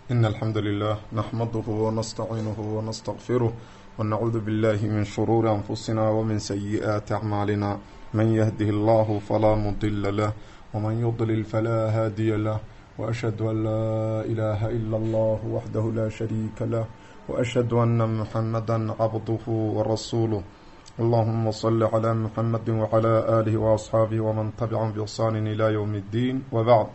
إن الحمد لله نحمده ونستعينه ونستغفره ونعوذ بالله من شرور أنفسنا ومن سيئات أعمالنا من يهده الله فلا مضل له ومن يضلل فلا هادي له وأشهد أن لا إله إلا الله وحده لا شريك له وأشهد أن محمدا عبده ورسوله اللهم صل على محمد وعلى آله وأصحاabه ومن تبعهم بإحsaan إلى يوم الدين وبعد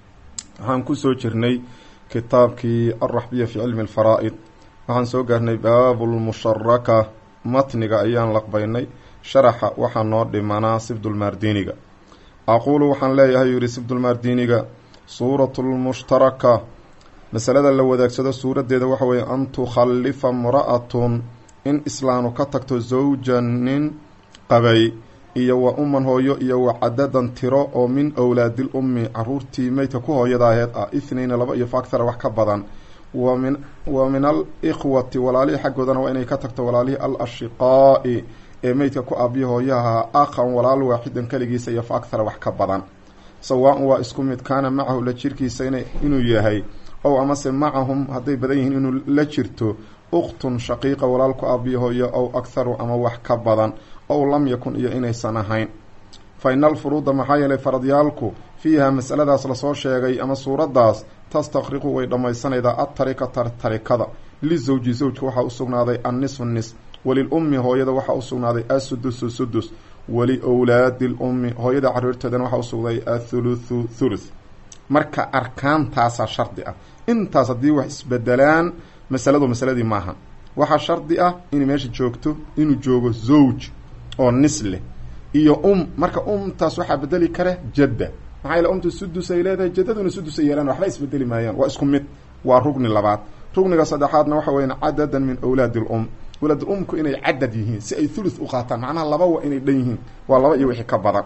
waxaan kusoo jirnay kitaabkii alraxbiya fi cilmi اlfaraa'id waxaan soo gaarnay baabu lmusharaka matniga ayaan laqbaynay sharaxa waxaa noo dhimanaa sibdulmaardiniga aquulu waxaan leeyahay yidhi sibdulmaardiniga suuratu lmushtaraka masalada la wadaagsado suuraddeeda waxa weeye an tukhallifa mra'atun in islaanu ka tagto zawja nin qabay iyo wa umman hooyo iyo wa cadadan tiro oo min owlaadil ummi caruurtii meydka ku hooyadaaheed ah ithnayna laba iyo faakthara wax ka badan wa min wa min al ikhwati walaalihii xaggoodana waa inay ka tagto walaalihii al ashiqaa'i ee meydka ku aabiya hooyaha akhan walaal waaxidan keligiisa iyo faakthara wax ka badan sawaa-un waa isku mid kaana macahu la jirkiisa inuu yahay ow amase macahum hadday badan yihiin inuu la jirto ukhtun shaqiiqa walaal ku aabiya hooyo ow akharu ama wax ka badan ow lam yakun iyo inaysan ahayn fa ina alfuruuda maxaa yeelay faradyaalku fiiha masaladaas lasoo sheegay ama suuraddaas tastakriqu way dhammaysanaydaa adtarikata tarikada lisawji zawjka waxaa u sugnaaday annisfu nis walil ummi hooyada waxaa u sugnaaday asudusu sudus wali wlaadi l ummi hooyada caruurteedana waxaa usugnaday athuluthu thuluth marka arkaantaasaa shardi ah intaas haddii wax isbedelaan masaladu masaladii maaha waxaa shardi ah inay meesha joogto inuu joogo zawj oo nis leh iyo um marka umtaas waxaa bedeli kara jadda maxaa yaele umta sudus ay leedahay jaddaduna sudus ay yeelaan waxba isbedeli maayaan waa isku mid waa rugni labaad rugniga saddexaadna waxa weya cadadan min awlaadi lum walaad umku inay cadad yihiin si ay thuluth u qaataan macnaha laba waa inay dhan yihiin waa laba iyo wixii ka badan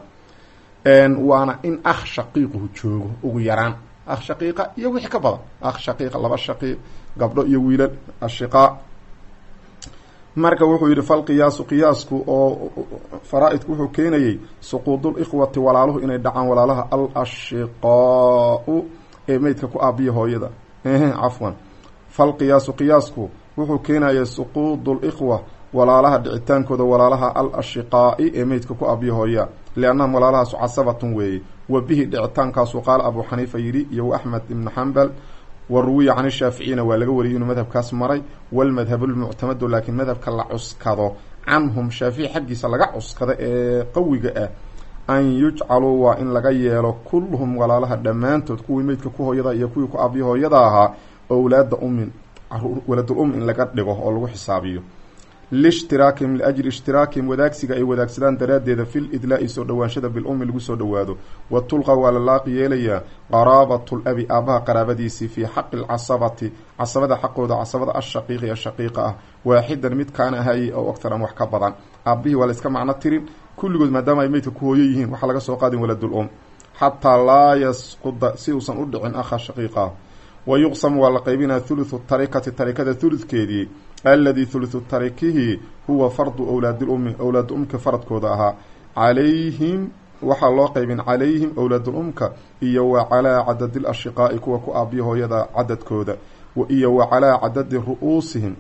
waana in akh shaqiiquhu joogo ugu yaraan akh shaqiiqa iyo wixii ka badan akh shaqiiqa laba shaqiiq gabdho iyo wiilal ashiqaa marka wuxuu yidhi falqiyaasu qiyaasku oo faraa-idku wuxuu keenayey suquudul ikhwati walaaluhu inay dhacaan walaalaha al ashiqaau ee meydka ku aabiya hooyada cafwan falqiyaasu qiyaasku wuxuu keenayay suquudul ikhwa walaalaha dhicitaankooda walaalaha al ashiqaa'i ee meydka ku aabiya hooya liannahum walaalahaasu casabatun weeye wa bihi dhicitaankaasu qaala abuu xaniifa yidhi iyo axmed ibnu xambal wa ruwiya can ishaaficiyina waa laga wariyay inuu madhabkaas maray walmadhabu lmuctamadu laakiin madhabka la cuskado canhum shaafici xaggiisa laga cuskado ee qawiga ah an yujcaluu waa in laga yeelo kulluhum walaalaha dhammaantood kuwii meydka ku hooyada iyo kuwii ku aabiya hooyada ahaa owlaada ummin waladul um in laga dhigo oo lagu xisaabiyo liishtiraakihim liajli ishtiraakihim wadaagsiga ay wadaagsadaan daraaddeeda fil idlaa-i soo dhowaanshada bilummi lagu soo dhowaado wa tulqa waa la laaqi yeelayaa qaraabatu labi aabbaha qaraabadiisii fii xaqi lcasabati casabada xaqooda casabada ashaqiiqi ee shaqiiqa ah waaxidan mid kaana ahayey ow aktar ama wax ka badan aabbihii waa la iska macno tirin kulligood maadaama ay meydka ku hooyo yihiin waxaa laga soo qaadin waladul um xataa laa yasquda si uusan u dhicin akha shaqiiqa wa yuqsamu waa la qaybinaya thuluthu tarikati tarikada thuludkeedii alladii thuluthu tarikihi huwa fardu owlaadi lummi owlaadu umka faradkooda ahaa calayhim waxaa loo qaybin calayhim owlaadul umka iyo wa calaa cadadi lashiqaa'i kuwa ku aabiya hooyada cadadkooda iyo wa calaa cadadi ru-uusihim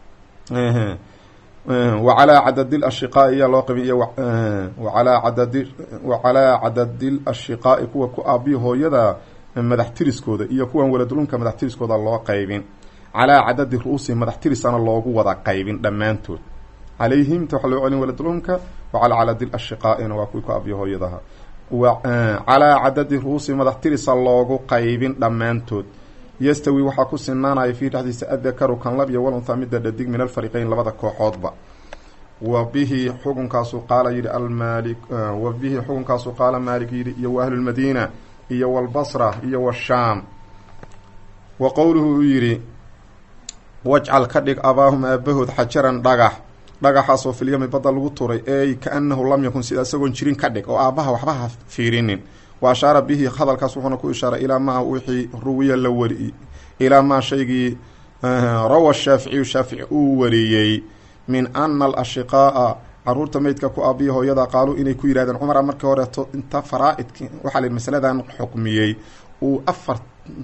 wa calaa cadadi lashiqaa'i ayaa loo qaybin iyo waalaa cadadi wa calaa cadadi lashiqaa'i kuwa ku aabiya hooyada madax tiriskooda iyo kuwan waladulumka madax tiriskooda loo qaybin calaa cadadi ru-uusihim madax tirisana loogu wada qaybin dhammaantood calayhimta waxaa loo celin waladulumka wa calaa cadadi lashiqaa'ina waa kuwii ku aabiya hooyadaha calaa cadadi ru-uusihim madax tirisa loogu qaybin dhammaantood yastawi waxaa ku sinaanaya fiihi dhexdiisa adakaru kan lab iyo walunhaa midda dhadig min alfariqeyn labada kooxoodba wa bihi xukunkaasu qaala yidhi almaali wa bihi xukunkaasu qaala maalik yidhi iyo wa ahlulmadiina iyo walbasra iyo washaam wa qowluhu uu yidhi wajcal ka dhig abaahum aabahood xajaran dhagax dhagaxaasoo filyami badda lagu turay ey ka-annahu lam yakun sida isagoon jirin ka dhig oo aabbaha waxba ha fiirinin wa ashaara bihi hadalkaas wuxuuna ku ishaaray ilaa maa wixii ruwiya la wari ilaa maa shaygii rawa shaaficiyu shaafici uu wariyey min ana alashiqaa'a caruurta meydka ku aabiya hooyada qaaluu inay ku yidhahdeen cumara markii horeeto inta faraa-idki waxaa la masaladan xukmiyey uu afar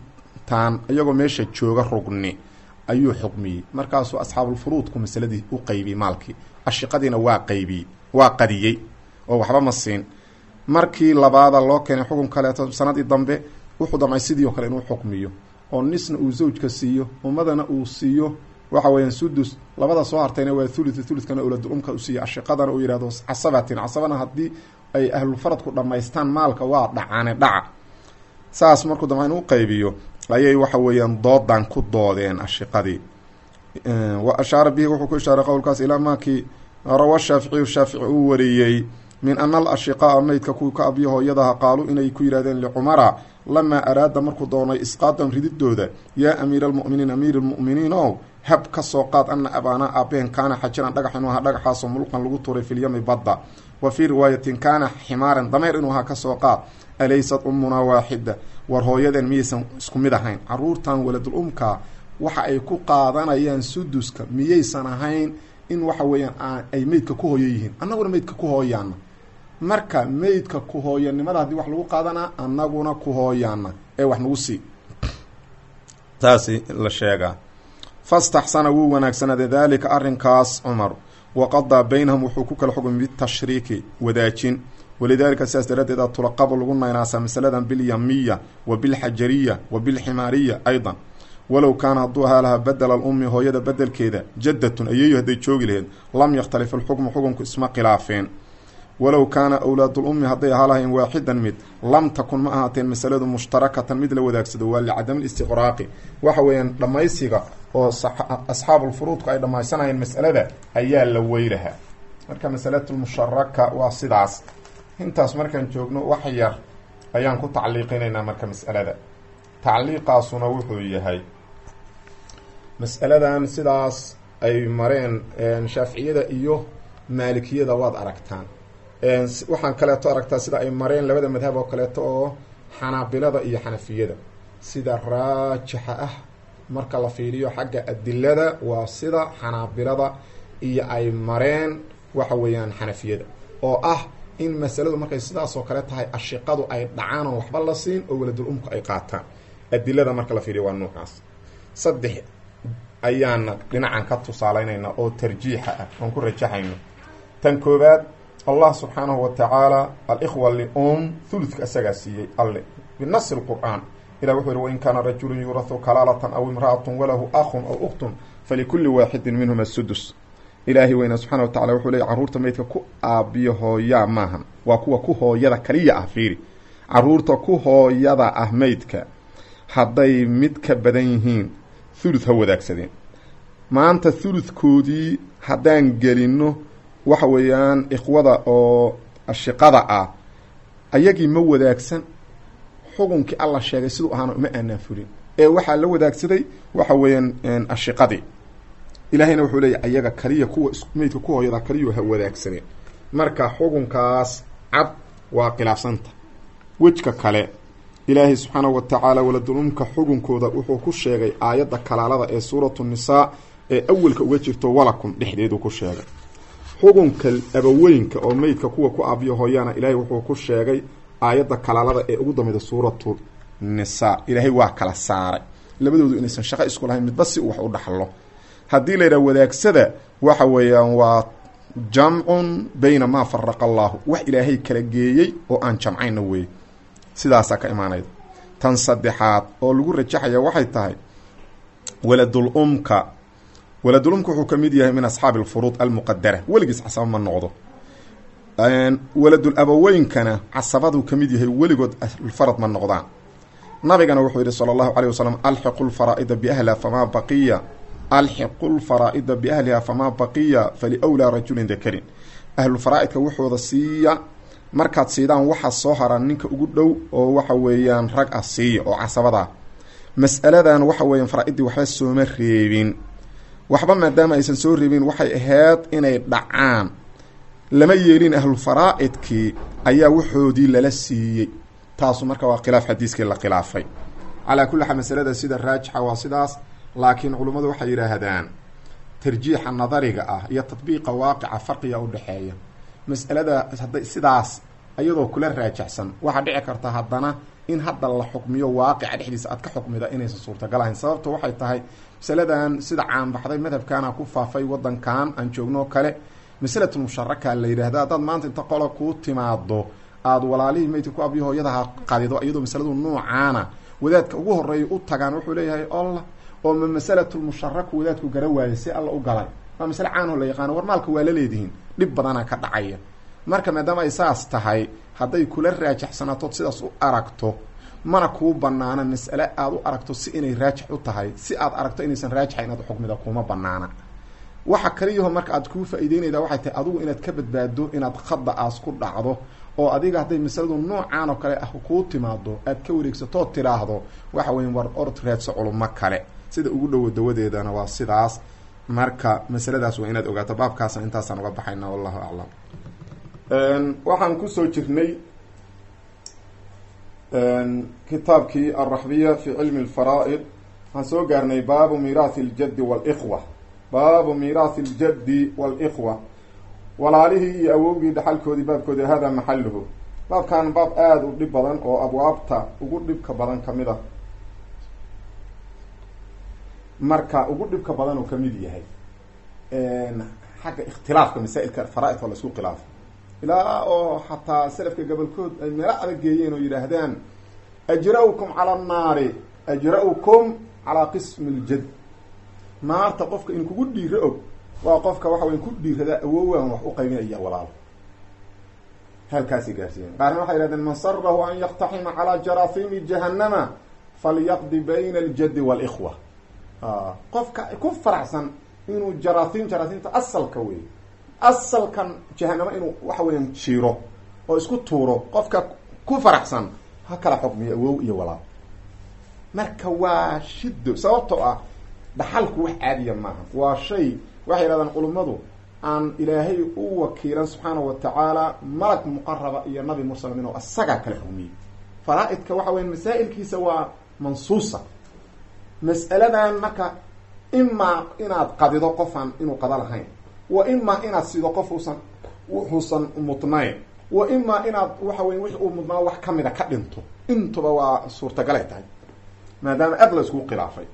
taan iyagoo meesha jooga rugni ayuu xukmiyey markaasuu asxaabulfuruudku masaladii u qaybiyey maalkii ashiqadiina waa qaybiyey waa qadiyey oo waxba ma siin markii labaada loo keenay xukun kaleeto sanadii dambe wuxuu damcay sidii o kale inuu xukmiyo oo nisna uu zawjka siiyo ummadana uu siiyo waxa weeyaan sudus labada soo hartayna waa thuluth thuluthkana owladul umka u siiya ashiqadana uu yihahdo casabatin casabana haddii ay ahlulfaradku dhammaystaan maalka waa dhacaane dhaca saas markuu damca inuu qaybiyo ayay waxa weeyaan doodan ku doodeen ashiqadii wa ashaara bihi wuxuu ku ishaaray qowlkaas ilaa maakii rawa shaaficiyu shaafici uu wariyey min ana alashiqaaa meydka kuwii ka abiyo hooyadaha qaaluu inay ku yidhahdeen licumara lamaa araada markuu doonay isqaadan rididooda yaa amiira almu'miniin amiir lmu'miniin ow hab ka soo qaad ana abaanaa aabeen kaana xajiran dhagax inuu ahaa dhagaxaasoo mulqan lagu tuuray filyami badda wa fii riwaayatin kaana ximaaran dameer inuu ahaa kasoo qaad alaysat ummunaa waaxida war hooyadeen miyaysan isku mid ahayn caruurtan waladul umka waxa ay ku qaadanayaan suduska miyaysan ahayn in waxa weeyaan ay meydka ku hooyo yihiin annaguna meydka ku hooyaana marka meydka ku hooyanimada haddii wax lagu qaadanaa annaguna ku hooyaana ee wax nagu sii taasi la sheegaa fastaxsana wuu wanaagsanaaday daalika arrinkaas cumar waqadaa baynahum wuxuu ku kala xugmay bitashriiki wadaajin walidaalika sidaas daraaddeed tulaqabu lagu naynaasaa masaladan bilyamiya wa bilxajariya wa bilximaariya aydan walow kaana hadduu ahaa lahaa badela alummi hooyada bedelkeeda jaddatun ayeeyo hadday joogi laheyd lam yakhtalif alxukmu xukunku isma khilaafeen walow kaana awlaadulummi hadday ahaa lahayn waaxidan mid lam takun ma ahaateen masaladu mushtarakatan mid la wadaagsado waa licadami listiqraaqi waxa weeyaan dhammaysiga oo asxaabulfuruudku ay dhammaysanayeen masalada ayaa la weylahaa marka masalatulmusharaka waa sidaas intaas markaan joogno wax yar ayaan ku tacliiqinaynaa marka mas'alada tacliiqaasuna wuxuu yahay mas'aladan sidaas ay mareen shaaficiyada iyo maalikiyada waad aragtaan waxaan kaleeto aragtaa sida ay mareen labada madhab oo kaleeto oo xanaabilada iyo xanafiyada sida raajixa ah marka la fiiriyo xagga adilada waa sida xanaabilada iyo ay mareen waxa weeyaan xanafiyada oo ah in masaladu markay sidaas oo kale tahay ashiqadu ay dhacaan oo waxba la siin oo waladul umku ay qaataan adilada marka la fiiriyo waa nuucaas saddex ayaana dhinacan ka tusaaleynayna oo tarjiixa ah oon ku rajaxayno tan koobaad allah subxaanahu wa tacaala alikhwa lium thuluthka isagaa siiyey alle binasi lqur'aan ilah wuxuu yihi wain kaana rajulun yuurahu kalaalatan aw imra'atun walahu akhun aw ukhtun falikulli waaxidin minhuma sudus ilaahay weyna subxana wa tacala wuxuu leeyay carruurta meydka ku aabiyo hooyaa maahan waa kuwa ku hooyada kaliya ah fiiri carruurta ku hooyada ah meydka hadday mid ka badan yihiin thuluth ha wadaagsadeen maanta thuluthkoodii haddaan gelino waxa weeyaan ikhwada oo ashiqada ah ayagii ma wadaagsan xukunkii alla sheegay siduu ahaana uma aanaan fulin ee waxaa la wadaagsaday waxa weeyaan ashiqadii ilaahayna wuxuu leeyahy ayaga kaliya kuwa meydka ku hooyada kaliyu ha wadaagsadeen marka xukunkaas cad waa khilaafsanta wejka kale ilaahay subxaanahu wa tacaala waladulumka xukunkooda wuxuu ku sheegay aayadda kalaalada ee suuratu nisaa ee awelka uga jirto walakum dhexdeedu ku sheegay xukunka abaweynka oo meydka kuwa ku aabiyo hooyaana ilaahay wuxuu ku sheegay aayadda kalaalada ee ugu dambeyda suuratu nisaa ilaahay waa kala saaray labadoodu inaysan shaqo isku lahayn midba si uu wax u dhaxlo haddii la yidhaha wadaagsada waxa weeyaan waa jamcun bayna maa faraqa allaahu wax ilaahay kala geeyey oo aan jamcayna weeye sidaasaa ka imaanayda tan saddexaad oo lagu rajaxaya waxay tahay waladul umka waladul umka wuxuu ka mid yahay min asxaabi alfuruud almuqadara weligiis casaba ma noqdo waladul abaweynkana casabaduu ka mid yahay weligood farad ma noqdaan nabigana wuxuu yihi sala allahu caleyh wasalam alxiqu lfaraa'ida biahliha famaa baqiya alxiqu lfaraa'ida biahliha famaa baqiya faliwlaa rajulin dakarin ahlulfaraa'idka wuxooda siiya markaad siidaan waxaa soo haraa ninka ugu dhow oo waxa weeyaan rag ah siiya oo casabada mas'aladan waxa weeyaan faraa-iddii waxba sooma reebin waxba maadaama aysan soo reebin waxay ahayd inay dhacaan lama yeelin ahlulfaraa'idkii ayaa waxoodii lala siiyey taasu marka waa khilaaf xadiiskii la khilaafay calaa kulli xaal masalada sida raajixa waa sidaas laakiin culummadu waxay yidhaahdaan tarjiixa nadariga ah iyo tadbiiqa waaqica farqiga u dhexeeya mas'alada hadday sidaas iyadoo kula raajixsan waxaa dhici karta haddana in hadda la xukmiyo waaqica dhexdiisa aad ka xukmida inaysan suurtagal ahayn sababta waxay tahay masaladan sida caanbaxday madhabkaana ku faafay wadankan aan joogno kale masalatu musharaka la yidhaahda haddaad maanta inta qola kuu timaado aada walaalihii meydka ku abiyo hooyadaha qadido iyadoo masaladu noocaana wadaadka ugu horeeya u tagaan wuxuu leeyahay olla oo ma masalatulmusharaku wadaadku gara waayay si alla u galay waa masale caanoo la yaqaano war maalka waa la leedihiin dhib badana ka dhacaya marka maadaama ay saas tahay hadday kula raajaxsanaatood sidaas u aragto mana kuu banaana mas'ale aada u aragto si inay raajix u tahay si aad aragto inaysan raajixa inaad uxukmida kuma banaana waxa kaliyaho marka aad kuu faa-iideynayda waxay tahay adigu inaad ka badbaado inaad khada aas ku dhacdo oo adiga hadday masaladu noocaan oo kale ah kuu timaado aad ka wareegsatood tiraahdo waxa weya war orod raadso culumo kale sida ugu dhowo dawadeedana waa sidaas marka masaladaas waa inaad ogaato baabkaasna intaasaan uga baxayna wallahu aclam waxaan kusoo jirnay kitaabkii alraxbiya fi cilmi lfaraa'id waxaan soo gaarnay baabu miiraathi ljaddi walikhwa baabu miiraathi ljaddi walikhwa walaalihii iyo awowgii dhaxalkoodii baabkoodii hada maxaluhu baabkan baab aada u dhib badan oo abwaabta ugu dhibka badan kamid ah marka ugu dhibka badan uu kamid yahay xagga ikhtilaafka masaa-ilka faraa-id waa la isku khilaafo ilaa oo xataa selafka gobolkood ay meelo adag geeyeen oo yidhaahdaan ajra-ukum cala annaari ajra-ukum calaa qismi ljad naarta qofka in kugu dhiiro og waa qofka waxa weya ku dhiiradaa awowan wax u qaybinaya walaalo halkaasay gaarsiiyeen qaarna waxay yihahdeen man sarahu an yaktaxima calaa jarahiimi jahanama falyaqdi bayna aljaddi waalikhwa qofka ku faraxsan inuu jaraahiim jaraahiimta asalka wey asalkan jahanamo inuu waxa weeyaan jiiro oo isku tuuro qofka ku faraxsan ha kala xukmiyo awow iyo walaal marka waa shido sababtoo ah dhaxalku wax caadiya maaha waa shay waxay yidhahdaan culummadu aan ilaahay u wakiilan subxaana wa tacaala malag muqaraba iyo nabi mursal inuu asagaa kala xukmiyey faraa-idka waxa weya masaa'ilkiisa waa mansuusa mas'aladan marka imaa inaad qadido qofaan inuu qada lahayn wa imaa inaad sido qof uusan wuxuusan mudnayn wa imaa inaad waxa weya wixi uu mudnaa wax kamida ka dhinto intuba waa suurtagalay tahay maadaama aad la isku khilaafay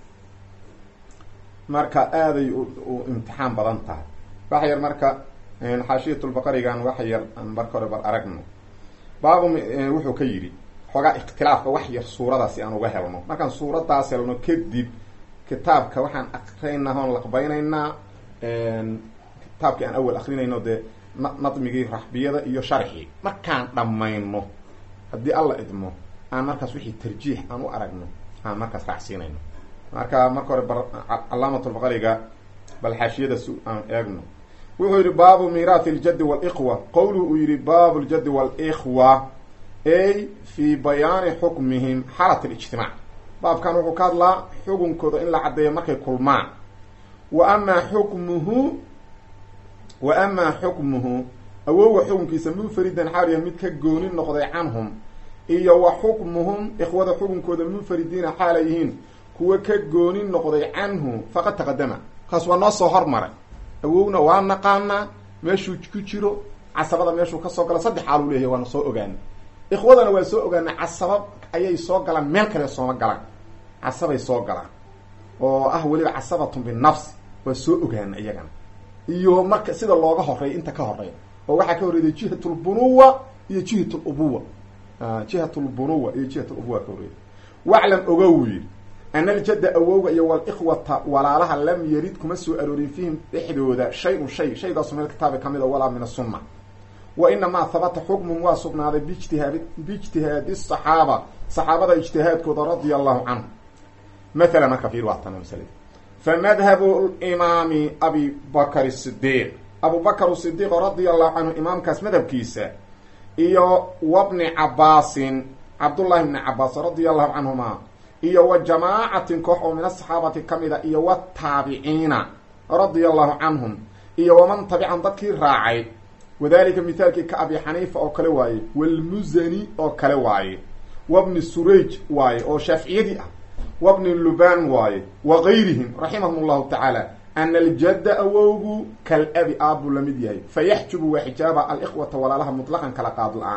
marka aaday u imtixaan badan tahay wax yar marka xaashiyatulbaqarigan wax yar aan marka hore bar aragno baabu wuxuu ka yidhi xoogaa ikhtilaafka wax yar suurada si aan uga helno markaan suuradaas helno kadib kitaabka waxaan akrinaynaa oon laqbaynaynaa kitaabkii aan awal akrinayno dee nadmigii raxbiyada iyo sharxii markaan dhammayno haddii alla idmo aan markaas wixii tarjiix aan u aragno aan markaas raacsiinayno marka marka hore bar calaamatulbaqariga bal xaashiyada su aan eegno wuxuu yihi baabu miiraathi ljaddi walikhwa qowluhu uu yihi baabu ljaddi walikhwa ay fi bayaani xukmihim xaalat alijtimaac baabkan wuxuu ka hadlaa xukunkooda in la caddeeyo markay kulmaan wa amaa xukmuhu wa amaa xukmuhu awowga xukunkiisa munfaridan xaaliya mid ka gooni noqday canhum iyo wa xukmuhum ikhwada xukunkooda munfaridiina xaalay yihiin kuwa ka gooni noqday canhu faqad taqadama kaas waa noo soo hormaray awowna waa naqaanaa meeshuu ku jiro casabada meeshuu kasoo gala saddex xaaluu leeyahy waana soo ogaana ikhwadana waa soo ogaana casaba ayay soo galaan meel kale sooma galaan casabay soo galaan oo ah weliba casabatun binafsi waa soo ogaana iyagana iyo marka sida looga horeeya inta ka horeeya oo waxaa ka horreeyay jihat lbunuwa iyo jihat lubuwa jihat lbunuwa iyo jihat lubuwa ka horreeyay waclam ogow yidhi ana aljadda awowga iyo walikhwata walaalaha lam yarid kuma soo aroorin fiihim dhexdooda shay-un shay shaygaasu meel kitaabi ka mid a walaa min asunna wa inamaa habata xukmun waa sugnaaday bijtihaadi biijtihaadi saxaaba saxaabada ijtihaadkooda radia allahu canhu mathalan marka fiir waa tana masalada famadhabu imaami abi bakr sidiiq abu bakr sidiiq radia allahu canhu imaamkaas madhabkiisa iyo wabni cabaasin cabdullahi bni cabaas radia allahu canhuma iyo wa jamaacatin koox oo min asaxaabati ka mid a iyo wataabiciina radia allahu canhum iyo waman tabican dadkii raacay wadalika mithaalkii ka abi xaniifa oo kale waaye walmusani oo kale waaye wabni surayj waaye oo shaaficiyadii ah wabni lubaan waaye wa gayrihim raximahum llahu tacaala ana aljadda awowgu kal abi aabbuu la mid yahay fayaxjubu waa xijaaba alikhwata walaalaha mutlaqan kala qaad la-aan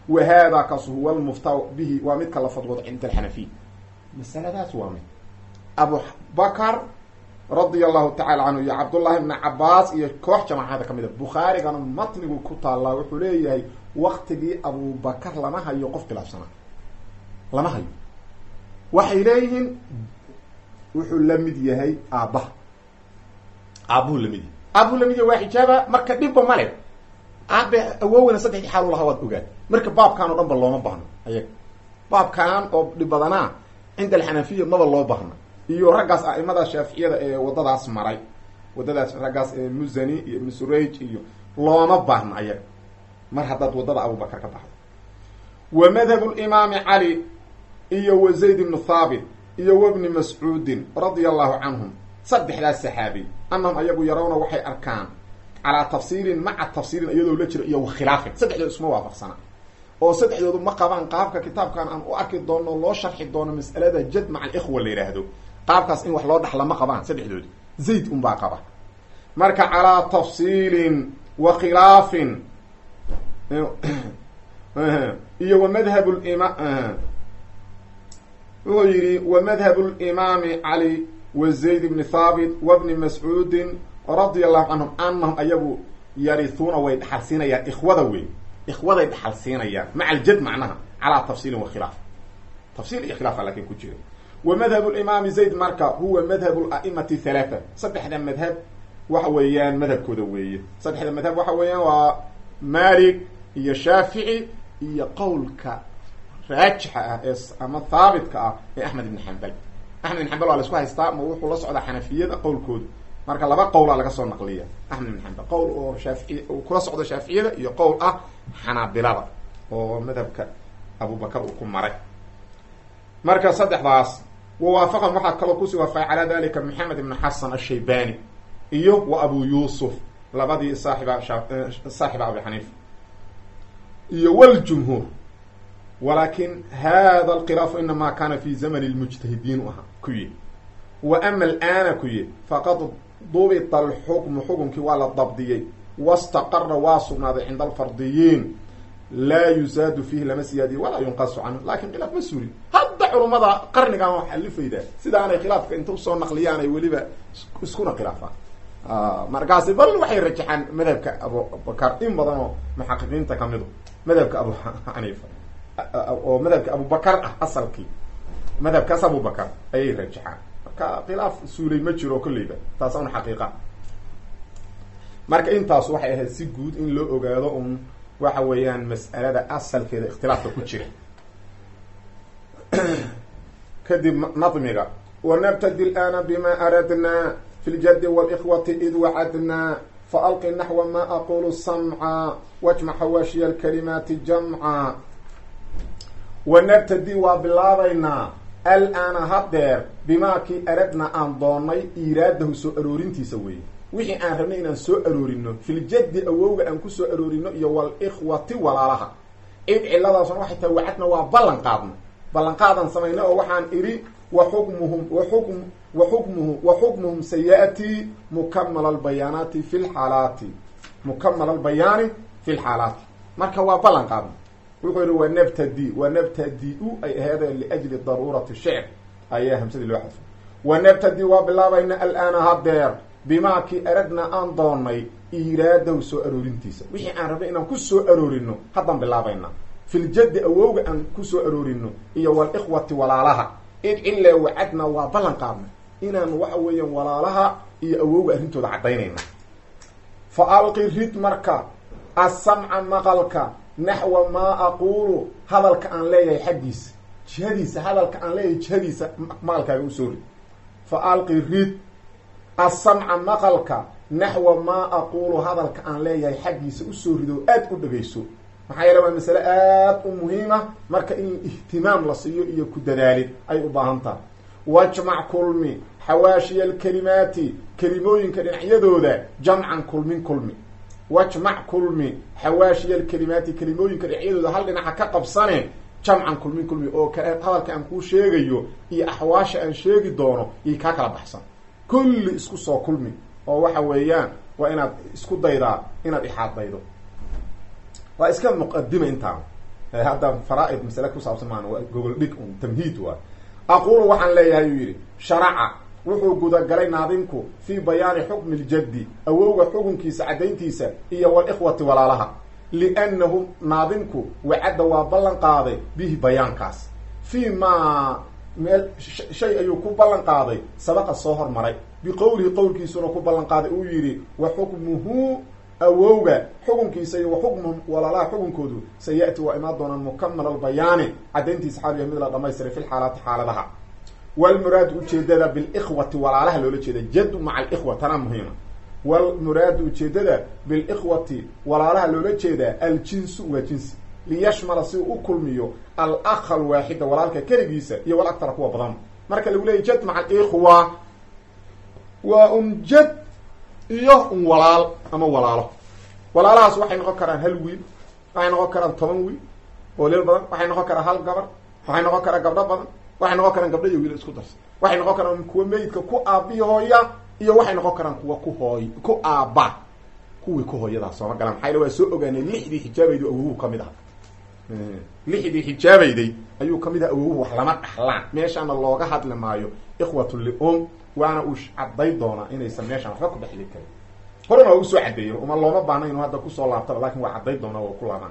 wa haadaa kaas huwa lmuftaa bihi waa midka la fadwoodo cinda alxanafiya masaladaas waa mid abubakar radia allahu tacala canhu iyo cabdullahi bni cabaas iyo koox jamaacada ka mid a bukhaarigana matnigu ku taallaa wuxuu leeyahay waktigii abubakar lama hayo qof khilaafsanaa lama hayo waxay leeyihiin wuxuu la mid yahay aabbaha aabuhu lamid yahay aabuhu lamid yahay waa xijaaba marka dhibba male aabe awoowena saddexdii xaal lahaa waad ogaad marka baabkan oo dhan ba looma baahno ayaga baabkan oo dhib badanaa cinda alxanafiya maba loo baahno iyo raggaas a'imada shaaficiyada ee waddadaas maray waddadaas raggaas ee musani iyo ibnu surayj iyo looma baahno ayaga mar haddaad waddada abubakar ka baxdo wa madhabu limaami cali iyo wa zayd ibnu thaabit iyo wabni mascuudin radia allahu canhum saddexdaas saxaabi annahum ayagu yarawna waxay arkaan calaa tafsiirin maca tafsiirin iyadoo la jiro iyo wakhilaafin saddexdood isma waafaqsana oo saddexdoodu ma qabaan qaabka kitaabkan aan u arki doono loo sharxi doono mas'alada jad maca alikhwa la yidhaahdo qaabkaas in wax loo dhaxla ma qabaan saddexdoodi zayd unbaa qaba marka calaa tafsiilin wa khilaafin iyo wa madhab lima wuxuu yihi wa madhab limaami cali wa zayd bni thaabit wa bni mascuudin radia allahu canhum anahum ayagu yarihuuna way dhaxalsiinayaan ikhwada wey ikhwaday dhaxalsiinayaan maca aljad macnaha calaa tafsiilin wa khilaaf tafsiil iyo khilaafa lakin ku jira wa madhab limaami zayd marka huwa madhab la'imati halaata saddexda madhab waxa weeyaan madhabkooda weeye saddexda madhab waxa weeyaan waa malik iyo shaafici iyo qowlka raajixa ah ee ama haabitka ah ee axmed ibn xambal axmed ibn xambal waa la isku haystaa ma wuxuu la socdaa xanafiyada qowlkooda marka laba qowlaa laga soo naqliya axmed ibn xambal qowl oo shaafici kula socdo shaaficiyada iyo qowl ah xanaabilada oo madhabka abubakar uu ku maray marka saddexdaas wawaafaqan waxaa kaloo kusii waafaqay calaa dalika maxamed ibn xasan ashaybani iyo wa abu yuusuf labadii saaxiba saaxiba abi xaniifa iyo wljumhuur walakin hada alkhilaafu inama kana fi zamani lmujtahidiin u ahaa ku yihi wa ama alaana ku yihi faqad dubita alxukmu xukunkii waa la dabdiyey wastaqara waa sugnaaday cinda alfardiyiin laa yusaadu fiihi lama siyaadiyo walaa yunqasu canhu lakin khilaaf ma surin hadda culummada qarnigan wax alifayda sidaanay khilaafka inta usoo naqliyaan ay weliba iskuna khilaafaan markaasi bal waxay rajaxaan madhabka abubakar in badan oo muxaqiqiinta kamidu madhabka abu xaniifa oo madhabka abubakar ah asalkii madhabkaas abubakar ayay rajaxaan marka khilaaf suulay ma jiro kolleyba taas un xaqiiqa marka intaas waxay ahayd si guud in loo ogaado un waxa weeyaan mas'alada asalkeeda ikhtilaafka ku jira kadib nadmiga wanabtadi lana bima aradna fi ljadi wاlإkhwati id wacadna faalqi naxwa ma aqulu samca wajmac hawaashiya alkalimaati jamca wanabtadi waa bilaabaynaa alaana hadeer bimaa kii aradna aan doonay iiraadahu soo aroorintiisa weeye wixii aan rabnay inaan soo aroorino filjaddi awowga aan ku soo aroorino iyo walikhwati walaalaha id ciladaasuna waxay tahay wacadna waa ballan qaadna ballanqaadan samayna oo waxaan idhi wa xukmuhum waxukm wa xukmuhu wa xukmuhum sayaati mukamala albayaanaati fi lxaalaati mukamala albayaani fi lxaalaati marka waa ballan qaadna wuxuu yihi wa nabtadi wa nabtadi-u ay aheedee liajli daruurati shicr ayaa hamsadii loo xadfay wa nabtadi waa bilaabayna alaana hadeer bimaa kii aradna aan doonay iiraadahu soo aroorintiisa wixii aan rabnay inaan ku soo aroorino haddaan bilaabayna filjaddi awowga aan ku soo aroorino iyo walikhwati walaalaha id cille wacadna waa ballan qaadna inaan waxa weeyaan walaalaha iyo awowga arrintooda caddaynayna fa alqi rid marka asamca maqalka naxwa maa aquulu hadalka aan leeyahay xaggiisa jihadiisa hadalka aan leeyahay jihadiisa maqalkaaga usoo rid fa alqi rid asamca maqalka naxwa maa aquulu hadalka aan leeyahay xaggiisa usoo rido aada u dhegayso maxaa yeele waa masale aada u muhiima marka in ihtimaam la siiyo iyo ku dadaalid ay u baahan tahay wajmac kulmi xawaashiya alkalimaati kelimooyinka dhinacyadooda jamcan kulmin kulmi wajmac kulmi xawaashiya alkalimaati kelimooyinka dhinacyadooda hal dhinaca ka qabsane jamcan kulmin kulmi oo hadalka aan kuu sheegayo iyo axwaasha aan sheegi doono iyo kaa kala baxsan kulli isku soo kulmi oo waxa weeyaan waa inaad isku daydaa inaad ixaaddaydo waa iska muqadima intaan hadda faraa-id masale ku saabsan maan waa gogol dhig un tamhiid waa aqulu waxaan leeyahay uu yidhi sharaca wuxuu gudagalay naadinku fii bayaani xukmi ljaddi awowga xukunkiisa caddayntiisa iyo walikhwati walaalaha liannahu naadinku wacadda waa ballan qaaday bihi bayaankaas fii maa meel shay ayuu ku ballan qaaday sabaqa soo hormaray biqowlihi qowlkiisuna ku ballan qaaday uu yidhi wa xukmuhu awowga xukunkiisa iyo wa xukmuhum walaalaha xukunkoodu sayati waa imaan doonaan mukamal albayaani caddayntiisa xaal yahay mid la dhamaystiray fi lxaalaati xaaladaha walmuraadu ujeedada bilikhwati walaalaha loola jeeda jaddu maca alikhwa tanaa muhiima walmuraadu ujeedada bilikhwati walaalaha loola jeedaa aljinsu waa jinsi liyashmala si uu u kulmiyo alakha alwaaxida walaalka keligiisa iyo wal aktara kuwa badan marka lagu leeyay jad maca alikhwa waa un jad iyo un walaal ama walaalo walaalahaas waxay noqon karaan hal wiil waxay noqon karaan toban wiil oo leel badan waxay noqon karaan hal gabar waxay noqon karaan gabdho badan waxay noqon karaan gabdho iyo wiil isku darsa waxay noqon karaan kuwa meydka ku aabi hooya iyo waxay noqon karaan kuwa ku hooy ku aaba kuwii ku hooyadaa sooma galaan maxaa yale waa soo ogaanay lixdii xijaabaydu awowuhu kamid aha lixdii xijaabayday ayuu kamid aha awowuhu wax lama dhaxlaan meeshaana looga hadli maayo ikhwatu lium waana uu cadday doonaa inaysan meeshaan waxba ku dhexli karin horena waa usoo caddeeyo uma looma baahna inuu hadda kusoo laabtaba lakin waa cadday doonaa waa ku laabaan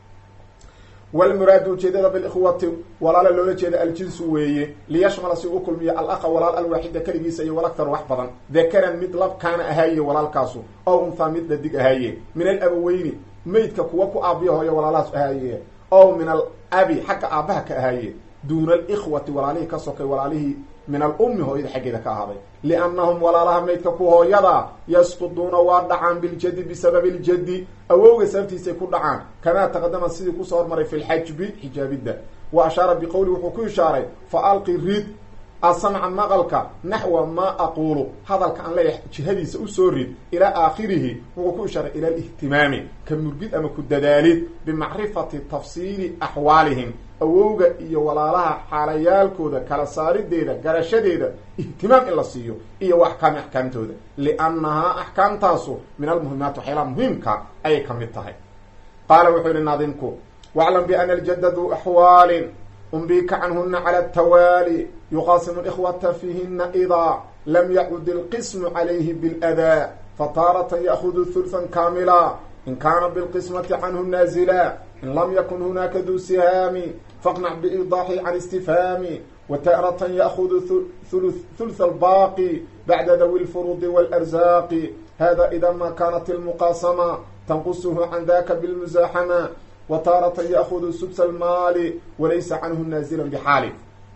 walmuraadu ujeedada bilikhwati walaala loola jeeda aljinsu weeye liyashmala si u kulmiyo alaqa walaal alwaaxida keligiisa iyo walaktar wax badan dakaran mid lab kaana ahaaye walaalkaasu ow unthaa mid dhadig ahaaye min alabaweyni meydka kuwa ku aabiya hooyo walaalahaas ahaaye ow min alabi xagga aabaha ka ahaaye duuna alikhwati walaalihii ka sokay walaalihii min alummi hooyada xaggeeda ka ahaaday liannahum walaalaha maydka ku hooyada yasquduuna waa dhacaan biljadi bisababi ljadi awowga sababtiisay ku dhacaan kamaa taqadama sidii kusoo hormaray fi lxajbi xijaabidda wa ashaara biqowli wuxuu ku ishaaray fa alqi rid asamca maqalka naxwa maa aquulu hadalka aan leeyahay jihadiisa usoo rid ilaa aakhirihi wuxuu ku ishaaray ila alihtimaami ka murgid ama ku dadaalid bimacrifati tafsiili axwaalihim awowga iyo walaalaha xaalayaalkooda kala saarideeda garashadeeda ihtimaam in la siiyo iyo wa axkaami axkaamtooda liannahaa axkaamtaasu min almuhimaat waxyaalaha muhiimka ayay ka mid tahay qaala wuxuu yihi naadimku waclam biana aljadda duu axwaalin umbika canhuna cala atawaali yuqaasimu ikhwata fiihina idaa lam yacud ilqismu calayhi biladaa fataaratan ya'hudu hulfan kaamila in kaana bilqismati canhu naazila in lam yakun hunaaka duu sihaami faqnac biidaaxi can istifhaami wataaratan ya'hudu hulth albaaqi bacda dawi lfuruudi waalarzaaqi hada ida ma kanat ilmuqaasama tanqusuhu can daka bilmusaaxama wtaaratan ya'hudu subsa almaali walaysa canhu naazila bixaali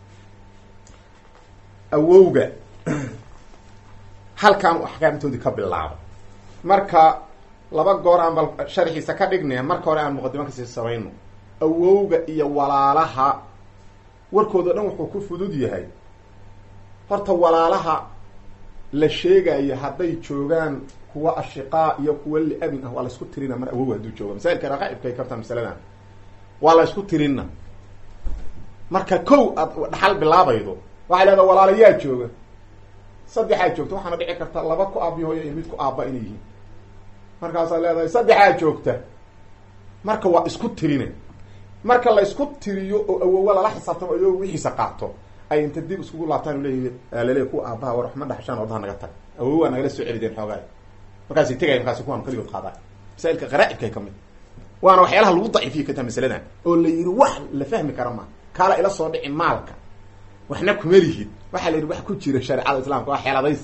awowga halkaan u axkaamtoodii ka bilaabo marka laba goor aan bal sharxiisa ka dhignaya marka hore aan muqadimo kasii samayno awowga iyo walaalaha warkooda dhan wuxuu ku fudud yahay horta walaalaha la sheegayo hadday joogaan kuwa ashiqaa iyo kuwa liabin ah waa la isku tirina mar awow hadduu jooga masailka raqaa'ibka ay kartaa masaladan waa la isku tirina marka kow aad dhaxal bilaabaydo waxay leedaha walaalayaa jooga saddexaa joogta waxaana dhici karta laba ku aabiyo iyo mid ku aaba inay yihiin markaasaa leedahay saddexaa joogta marka waa isku tirine marka la isku tiriyo oo awowa lala xisaabtamo ayow wixiisa qaato ay inta dib iskugu laabtaan leeyihi laleey kuwa aabaha war waxma dhaxshaan ordaha naga tag awow waa nagala soo celideen xoogaay markaasay tegaya markaasi kuwaan kaligood qaadaan masailka qaraaibkay ka mid waana waxyaalaha lagu daciifiyo ka taha masaladan oo la yidhi wax la fahmi kara ma kaala ila soo dhici maalka waxna kuma lihid waxaa la yidhi wax ku jira shareecada islaamka waa xeeladays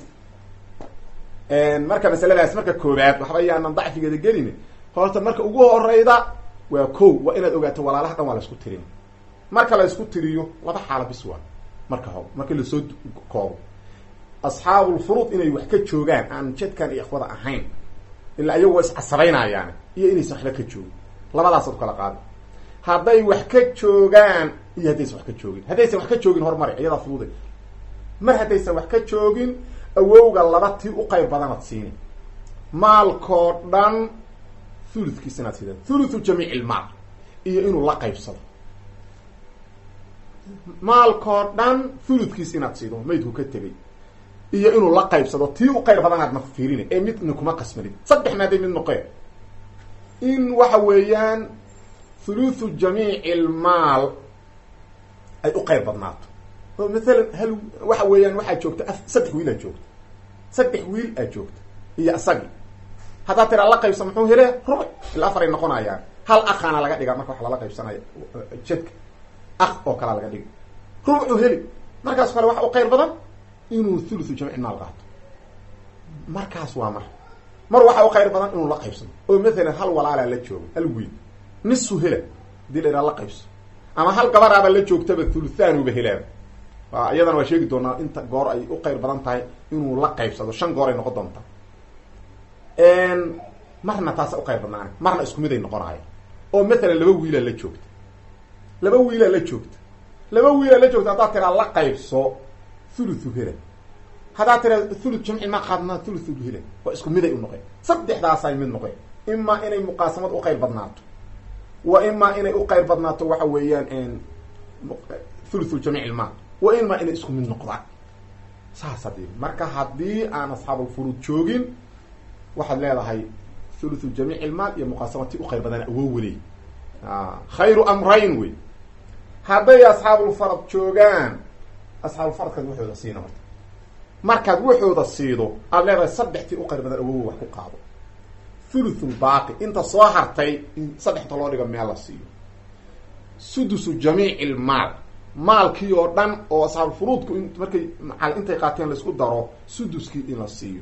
marka masaladaas marka koobaad waxba yaanan dacfigeeda gelin horta marka ugu horeyda waa ko waa inaad ogaato walaalaha dhan waa la isku tirin marka la isku tiriyo laba xaala bis waa marka hor marka lasoo koobo asxaabulfuruud inay wax ka joogaan aan jadkan iyo ikhwada ahayn ilaa iyagu waa iscasabaynayaan iyo inaysan waxba ka joogin labadaasaad kala qaada hadday wax ka joogaan iyo haddaysan wax ka joogin haddaysan wax ka joogin horumari iyadaa fudude mar haddaysan wax ka joogin awowga laba tii u qayb badanaad siini maalkoo dhan thuludkiis inaad siida thuluthu jamiic ilmaal iyo inuu la qaybsado maalkoo dhan thuludkiis inaad siido maydku ka tegay iyo inuu la qaybsado tii u qayb badanaad ma fiirin ee midna kuma qasmanin saddex maaday mid noqeen in waxa weeyaan thuluthu jamiici lmaal ay u qeyb badnaato oo maalan hal waxa weeyaan waxaa joogta saddex wiil aad joogta saddex wiil aad joogta iyo isagii haddaad tiraa la qaybsa muxuu hele rubuc ila afaray noqonayaan hal akhaana laga dhigaa marka wax lala qaybsanayo jedka ak oo kalaa laga dhigi rubucuu heli markaas kale waxa u qeyr badan inuu thuluthu jamiici maal qaato markaas waa mar mar waxa u qayr badan inuu la qaybsado oo maalan hal walaalaa la jooga hal wiil nisu hela hadii la ihaha la qaybso ama hal gabaraaba la joogtaba thuluthanuba helaaba iyadana waa sheegi doonaa inta goor ay u qayr badan tahay inuu la qaybsado shan goor ay noqon doontaa marna taasa u qayr badnaana marna isku mid ay noqonaaya oo maalan laba wiilaa la joogta laba wiilaa la joogta laba wiilaa la joogta haddaad tiraa la qaybso thuluthu hela haddaad tiraa thuluth jamci ma qaadnaa thuluthu hela waa isku miday u noqeen saddexdaasay mid noqeen imaa inay muqaasamad u qayr badnaato wa imaa inay u qayr badnaato waxa weeyaan thuluthu jamiic ilmaal wa imaa inay isku mid noqdaan saas hadii marka haddii aan asxaabulfuruud joogin waxaad leedahay thuluthu jamiic ilmaal iyo muqaasamati u qayr badana awoo weley khayru amrayn wey hadday asxaabulfarad joogaan asxaabulfaradkaad waxooda siina marta markaad waxooda siido aada leedahay saddextii u qayr badan awowa wax ku qaado thuluthul baaqi inta soo hartay in saddexta loo dhigo meel la siiyo sudusu jamiici ilmaal maalkii oo dhan oo asxaabulfuruudku in markay macal intay qaateen laisku daro suduskii in la siiyo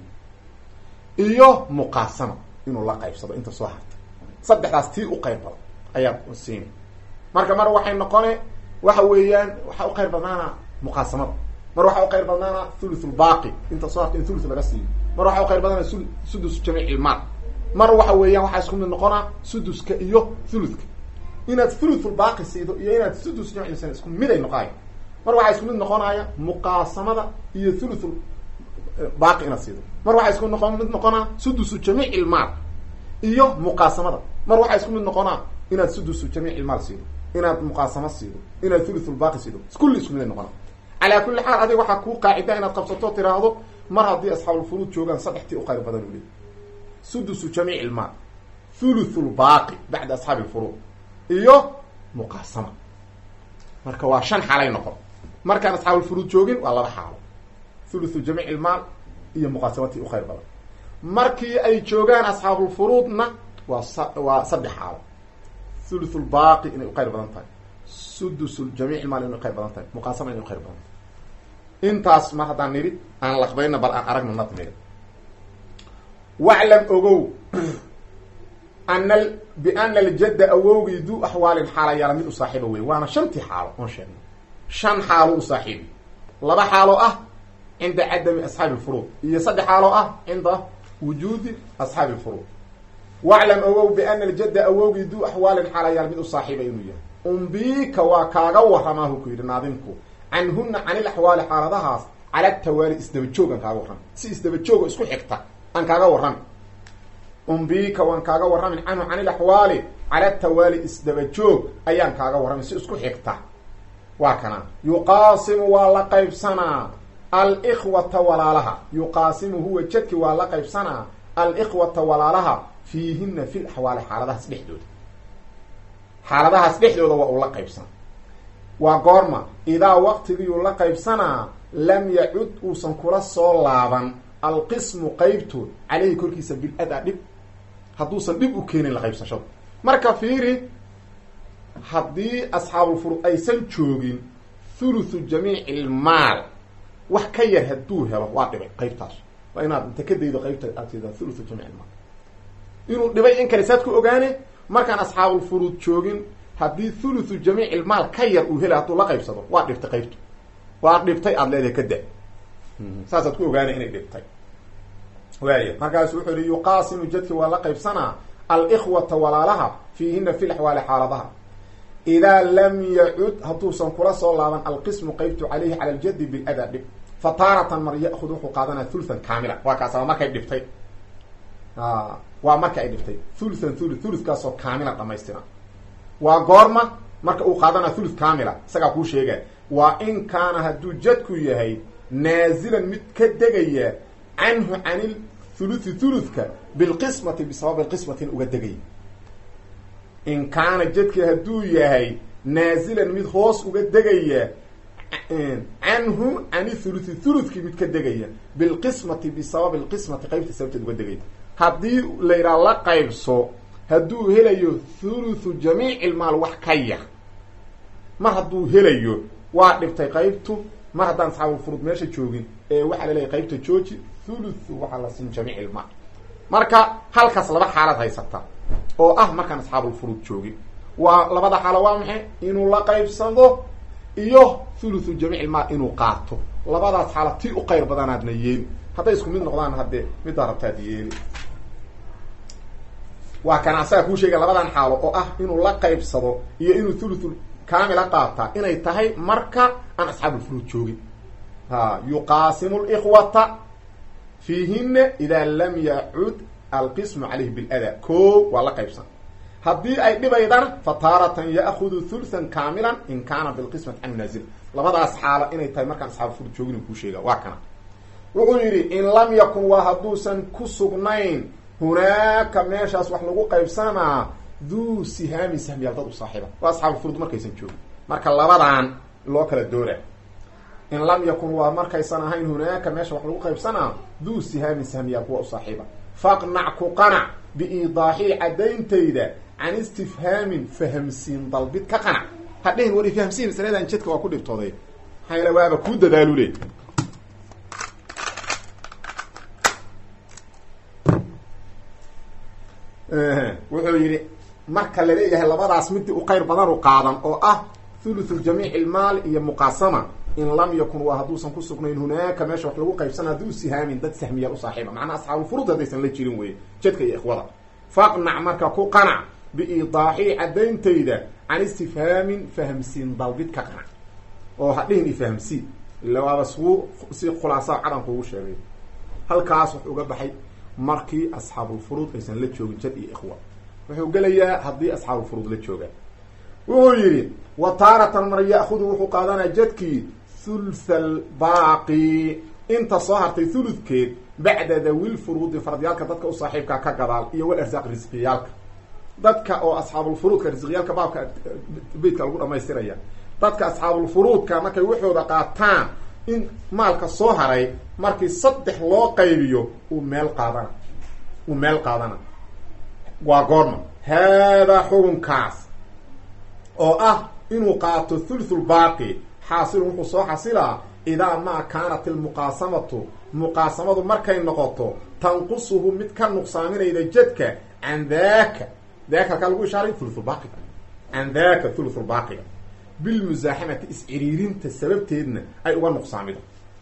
iyo muqaasama inuu la qaybsado inta soo hartay saddexdaas tii u qayr badan ayaad siina marka mar waxay noqone waxa weeyaan waxaa u qayr badnaana muqaasamada mar waxaa u qayr badnaana thuluthulbaaqi inta soo harta in thuluth laga siiyo mar waxaa u qayr badnaana sudus jamiic ilmaal mar waxa weeyaan waxaa isku mid noqonaa suduska iyo thuluthka inaad thuluthulbaaqi siido iyo inaad sudus jamic ilsan isku mid ay noqonayo mar waxaa isku mid noqonaya muqaasamada iyo thuluthul baaqi inaad siido mar waxaa isku noqon mid noqonaa sudusu jamiic ilmaal iyo muqaasamada mar waxaa isku mid noqonaa inaad sudusu jamiic ilmaal siido inaad muqaasamo siido inaad thuluthulbaaqi siido kulli isku mid ay noqonaa calaa kulli xaal adiga waxaa kuu qaacida inaad qabsato tiraahdo mar haddii asxaabulfuruud joogaan saddextii u qayr badan u leey sudusu jamiic ilmaal thuluthulbaaqi bacda asxaabi lfuruud iyo muqaasama marka waa shan xaalay noqon markaan asxaabulfuruud joogin waa laba xaalo thuluthu jamiic ilmaal iyo muqaasamatii u qayr badan markii ay joogaan asxaabulfuruudna waa s waa saddex xaalo thuluthulbaaqi inay u qayr badan tahay sudus jamiic ilmaal inay uqayr badan tahay muqaasama inay uqayr badan tahay intaas mar haddaan nidhi aan laqbayna bal aan aragno nadmiga waclam ogow ana biana aljadda awowgii duu axwaalin xaala yaala mid u saaxiiba wey waana shantii xaalo oon sheegnay shan xaalo u saaxiibi laba xaaloo ah cinda cadami asxaabi lfuruud iyo saddex xaaloo ah cinda wujuudi asxaabi lfuruud waclam ogow biana aljadda awowgii duu axwaalin xaala yaala mid u saaxiiba inuu yahay umbiika waa kaaga warramaahu ku yidhi naadimku canhuna can ilaxwaali xaaladahaas cala tawaali isdabajoog aan kaaga warrami si isdabajoogo isku xigta aan kaaga warrami umbiika waan kaaga warramin canhu can ilaxwaali cala tawaali isdabajoog ayaan kaaga warramin si isku xigta waa kana yuqaasimu waa la qaybsanaa alikhwata walaalaha yuqaasimu huwa jadki waa la qaybsanaa alikhwata walaalaha fiihina fi laxwaali xaaladahaas dhexdooda xaaladahaas dhexdooda waa uu la qaybsanaa waa goorma idaa waqtigiiuu la qaybsanaa lam yacud uusan kula soo laaban alqismu qaybtood caleyhi korkiisa bil-ada dhib hadduusan dhib u keenin la qaybsashada marka fiiri haddii asxaabulfuruud aysan joogin thuluthu jamiici ilmaal wax ka yar hadduu helo waa dhibay qaybtaas waa inaad inta ka daydo qaybta aad tidaa thuluthu jamiic ilmaal inuu dhibay in kale saad ku ogaane markaan asxaabulfuruud joogin haddii thuluthu jamiic ilmaal ka yar uu helay hadduu la qaybsado waa dhibtay qaybtu waa dhibtay aada leedahay ka da saasaad ku ogaanay inay dhibtay waaya markaasu wuxuu yihi yuqaasimu jadki waa la qaybsanaa alikhwata walaalaha fiihina fi laxwaali xaaladaha idaa lam yacud hadduusan kula soo laaban alqismu qaybtu caleyhi cala aljadi bilada dhib fa taaratan mar ya'khud wuxuu qaadanaya thuluthan kaamila waa kaasaba markay dhibtay waa marka ay dhibtay thuluthan thulu thuluthkaasoo kaamila dhamaystiran waa goorma marka uu qaadanaya thuluth kaamila isagaa kuu sheega waa in kaana hadduu jadku yahay naazilan mid ka degaya canhu can thuluthi thuluthka bilqismati bisababi qismatin uga degaya in kaana jadki hadduu yahay naazilan mid hoos uga degaya canhu cani thuluthi thuluthkii mid ka degaya bilqismati bisababi lqismati qaybta sababteed uga degaya haddii la yidhaha la qaybso hadduu helayo thuluthu jamiici ilmaal wax ka yar mar hadduu helayo waa dhibtay qaybtu mar haddaan asxaabulfurud meesha joogin ee waxaa laleeyahy qaybta jooji thuluthu waxaa la siin jamiic ilmaal marka halkaas laba xaalad haysata oo ah markaan asxaabulfurud joogin waa labada xaalo waa maxay inuu la qaybsado iyo thuluthu jamiic ilmaal inuu qaato labadaas xaala tii u qayr badanaadna yeeli hadday isku mid noqdaan haddee middaa rabtaad yeeli waa kana asaga kuu sheegay labadan xaalo oo ah inuu la qaybsado iyo inuu thuluthul kaamila qaataa inay tahay marka aan asxaabulfuruud joogin ha yuqaasimu likhwata fiihina idaa lam yacud alqismu calayhi bilada ko waa la qaybsan haddii ay dhibaydana fa taaratan ya'hudu thulthan kaamilan in kaana bilqismati can naazil labadaas xaalo inay tahay markaan asxaabulfuruud joogin uu kuu sheega waa kana wuxuu yidhi in lam yakun waa hadduusan ku sugnayn hunaaka meeshaas wax lagu qaybsamaa duu sihaamin sahmiyaal dad u saaxiiba waa asxaabulfurud markaysan joogin marka labadan loo kala doora in lam yakun waa markaysan ahayn hunaaka meesha wax lagu qaybsanaa duu sihaamin sahmiyaal kuwa u saaxiiba faqnac ku qanac biiidaaxii caddayntayda can istifhaamin fahamsiin dalbid ka qanac hadhihin war ifahamsiin masaladan jadka waa ku dhibtooday maxaa yaele waaba kuu dadaalule wuxuu yidhi marka laleeyahay labadaas midii u qayr badan u qaadan oo ah thuluthu jamiic ilmaal iyo muqaasama in lam yakun waa hadduusan ku sugnayn hunaaka meesha wax lagu qaybsana hadduu sihaamin dad sahmiyaal u saaxiiba macnaa asxaabulfurud haddaysan la jirin weye jadka iyo ikhwada faqnac marka ku qanac biiidaaxii caddayntayda can istifhaamin fahamsiin dalbid ka qanac oo hadhihin ifahamsiin ila waaba suu si khulaasaa cadan kuugu sheegay halkaas wax uga baxay markii asxaabulfuruud aysan la joogin jad iyo ikhwa wuxuu gelayaa haddii asxaabulfuruud la joogaan wuxuu yidhi wa taaratan mar ya'hudu wuxuu qaadanaya jadkii thultha albaaqi inta soo hartay thuludkeed bacda dawil furuudi fardiyaalka dadka u saaxiibka ka gadaal iyo wal arsaaq risqiyaalka dadka oo asxaabulfuruudka risqiyaalka baabka beytka lagu dhamaystiraya dadka asxaabulfuruudka markay waxooda qaataan in maalka soo haray markii saddex loo qaybiyo uu meel qaadana uu meel qaadana waa goorma haadaa xukunkaas oo ah inuu qaato thuluthulbaaqi xaasilun wuxuu soo xasilaa idaa maa kaanat ilmuqaasamatu muqaasamadu markay noqoto tanqusuhu mid ka nuqsaaminayda jadka can daaka daaka halkaa lagu ishaaray thuluthulbaaqiga can daaka thuluthulbaaqiga bilmusaaxamati is-ciriirinta sababteedna ay uga nuqsaamido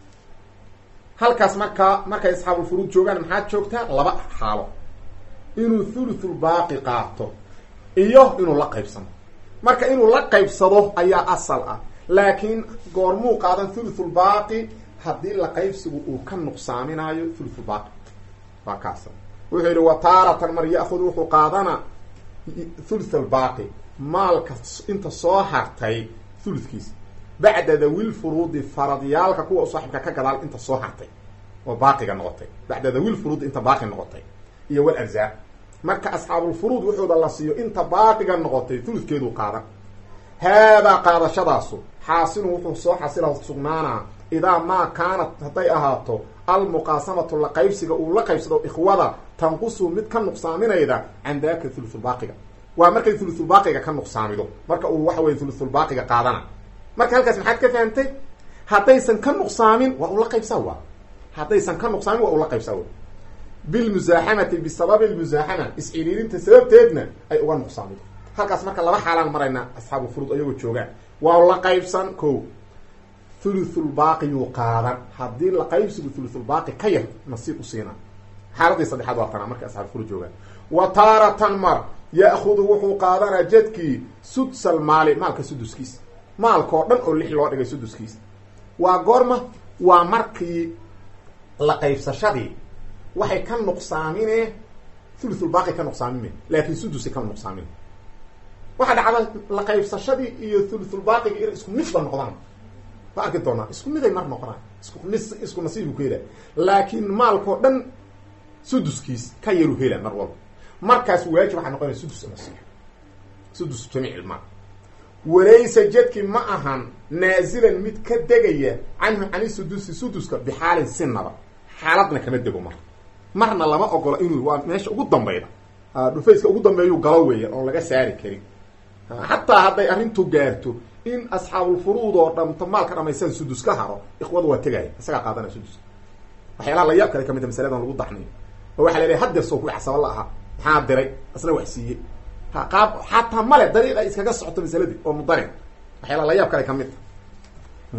halkaas markaa markay asxaabulfuruud joogaan maxaad joogtaa laba xaalo inuu thuluthulbaaqi qaato iyo inuu la qaybsado marka inuu la qaybsado ayaa asal ah laakiin goormuu qaadan thuluthulbaaqi haddii la qaybsigu uu ka nuqsaaminaayo thuluthulbaaqi waa kaas wuxuu yidhi wa taaratan mar ya-hudu wuxuu qaadana thuluthulbaaqi maalka inta soo hartay thuludkiisa bacda dawil furuudi faradyaalka kuwa u saaxibka ka gadaal inta soo hartay oo baaqiga noqotay bacda dawil furuudi inta baaqi noqotay iyo wal arsaaq marka asxaabulfuruud wuxuuda la siiyo inta baaqiga noqotay thuludkeeduu qaadan haadaa qaadashadaasu xaasilun wuxuu soo xasila sugnaanaa idaa maa kaanat hadday ahaato almuqaasamatu la qaybsiga uu la qaybsado ikhwada tanqusu mid ka nuqsaaminayda can daaka thuluthulbaaqiga waa markay thuluthulbaaqiga ka nuqsaamido marka uu waxa weye thuluthulbaaqiga qaadana marka halkaas maxaad ka fahamtay haddaysan ka nuqsaamin waa ula qaybsaa waa haddaysan ka nuqsaamin waa ula qaybsaa wa bilmusaaxamati bisababi lmusaaxama is-ciriirinta sababteedna ay uga nuqsaamido halkaas marka laba xaalaan maraynaa asxaabu furuud ayagoo joogaan waa la qaybsan ko thuluthulbaaqiyuu qaadan haddii la qaybsigu thuluthulbaaqi ka yar nasiib u siina xaaladii saddexaad waa tanaa marka asxaabu furuud joogaan wa taaratan mar ya'hudu wuxuu qaadanaa jadkii sudsal maali maalka suduskiisa maalka oo dhan oo lix loo dhigay suduskiisa waa goorma waa markii la qaybsashadii waxay ka nuqsaamine thuluthulbaaqi ka nuqsaamime laakin sudusi ka nuqsaamine waxaa dhacda la qaybsashadii iyo thuluthulbaaqiga inay isku midba noqdaan waa arki doonaa isku miday mar noqonaa isku mis isku nasiibu ku hela laakiin maalkao dhan suduskiis ka yaru hela mar walba markaas waajib waxaa noqonaya sudus nasiib sudus jamiic ilmaal walaysa jadki ma ahan naazilan mid ka degaya canhu cani sudusi suduska bixaalin sinaba xaaladna kama dego mar marna lama ogolo inuu waa meesha ugu dambayda dhufayska ugu dambeeyuu galo weeya oon laga saari karin xataa hadday arrintu gaarto in asxaabulfuruud oo dhamto maalka dhamaystaan sudus ka haro ikhwadu waa tegaya isagaa qaadanaya suduska waxyaalaha layaab kale kamid a masaladan lagu daxniyo oo waxa la lehay hadeer soo kuwi casaba la ahaa maxaa diray asna wax siiyey ha qaab xataa male dariiq ay iskaga socoto masaladii oo mudarin waxyaalaha layaab kale kamid a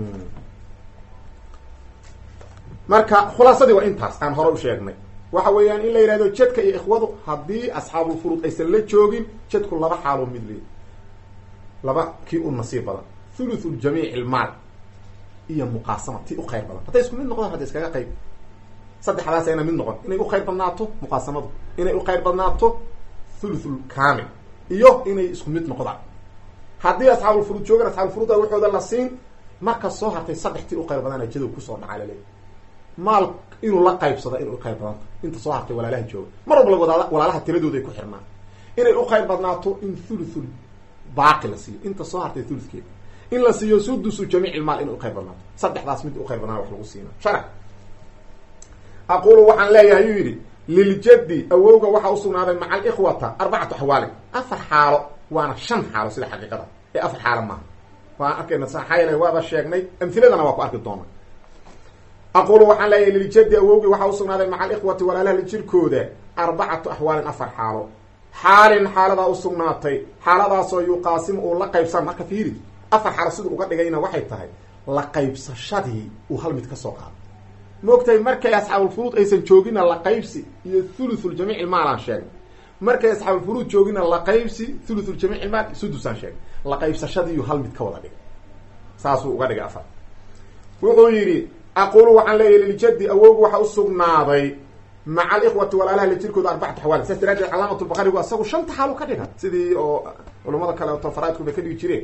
marka khulaasadii waa intaas aan hore u sheegnay waxa weeyaan in la yihahdo jadka iyo ikhwadu haddii asxaabulfuruud aysan la joogin jadku laba xaaloo mid leey laba kii u nasiib badan thuluthu jamiic ilmaal iyo muqaasama tii u khayr badan hadday isku mid noqdaan hadda iskaga qayb saddexdaas ayna mid noqon inay u khayr badnaato muqaasamadu inay u khayr badnaato thuluthul kamil iyo inay isku mid noqdaan haddii asxaabulfuruud joogaan asxaabulfuruuda waxooda la siin marka soo hartay saddex tii u khayr badana jadow kusoo dhacaa laleeyahy maal inuu la qaybsado inay u khayr badanta inta soo hartay walaalaha jooga mar walba wadaala walaalaha tiradooda ay ku xirnaan inay u khayr badnaato in thuluthul baaqi la siiyo inta soo hartay thuluthkeeda in la siiyo sudusu jamiic ilmaal inay u khayr badnaato saddexdaas mid u khayr badnaa wax lagu siina sharac aqulu waxaan leeyahay yuu yidhi liljaddi awowga waxaa usugnaaday maca alikhwata arbacatu axwaalin afar xaalo waana shan xaalo sida xaqiiqada ee afar xaalo maaha waan arkayna maxaa yeele waaba sheegnay amhiladana waa ku arki doona aqulu waxaan leeyahay liljaddi awowgii waxaa usugnaaday maca alikhwati walaalaha jirkooda arbacatu axwaalin afar xaalo xaalin xaaladaa usugnaatay xaaladaasoo yuqaasimu uu la qaybsan marka fiiri afar xaalo siduu uga dhigayna waxay tahay la qaybsashadii uu hal mid ka soo qaado maogtahay markay asxaabulfuruud aysan joogina la qaybsi iyo thuluthul-jamiic ilmaal aan sheegnay markay asxaabulfuruud joogina la qaybsi thuluthul-jamiic ilmaal sudusaan sheegnay la qaybsashadiiyu hal mid ka wada dhigay saasuu uga dhigay afar wuxuu yidhi aqulu waxaan leeyahy liljaddi awowgu waxaa usugnaaday maca alikhwati walaalaha la jirkooda arbacatu xawaali saas daraadeed calaamatulbaqarigu asagu shanta xaalu ka dhiga sidii oo culamada kale oto faraaidku bay ka dhigi jireen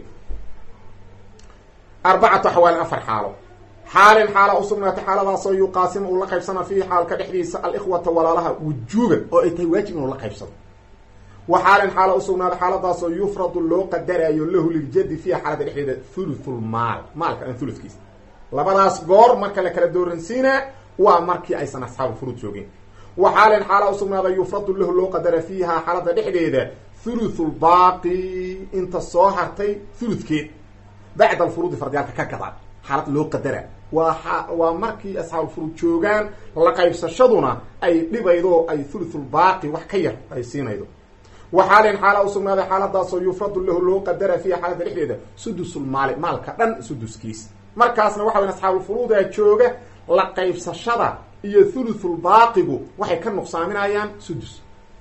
arbacatu axwaalin afar xaalo xaalin xaala usugnaatay xaaladaasoo yuqaasimu uu la qaybsana fiihi xaalka dhexdiisa alikhwata walaalaha wujuuban oo ay tahay waajib inuu la qaybsado wa xaalin xaala usugnaaday xaaladaasoo yufradu loo qadaraayo lahu liljadi fiiha xaalada dhexdeeda thuluthulmaal maalka aan thuludkiisa labadaas goor marka la kala dooransiinaa waa markii aysan asxaabu furuud joogeen wa xaalin xaala usugnaaday yufradu lahu loo qadara fiiha xaalada dhexdeeda thuluthulbaaqi inta soo hartay thuludkeed bacda alfuruudi fardiyaalka ka gadaan xaalad loo qadara waa waa markii asxaabulfuruud joogaan la qaybsashaduna ay dhibaydo ay thuluthulbaaqi wax ka yar ay siinaydo wa xaalin xaala usugnaaday xaaladaasoo yufradu lahu loo qadara fiiha xaalada dhexdeeda sudusulmaali maalka dhan suduskiis markaasna waxa weya asxaabulfuruuda jooga la qaybsashada iyo thuluthulbaaqigu waxay ka nuqsaaminayaan sudus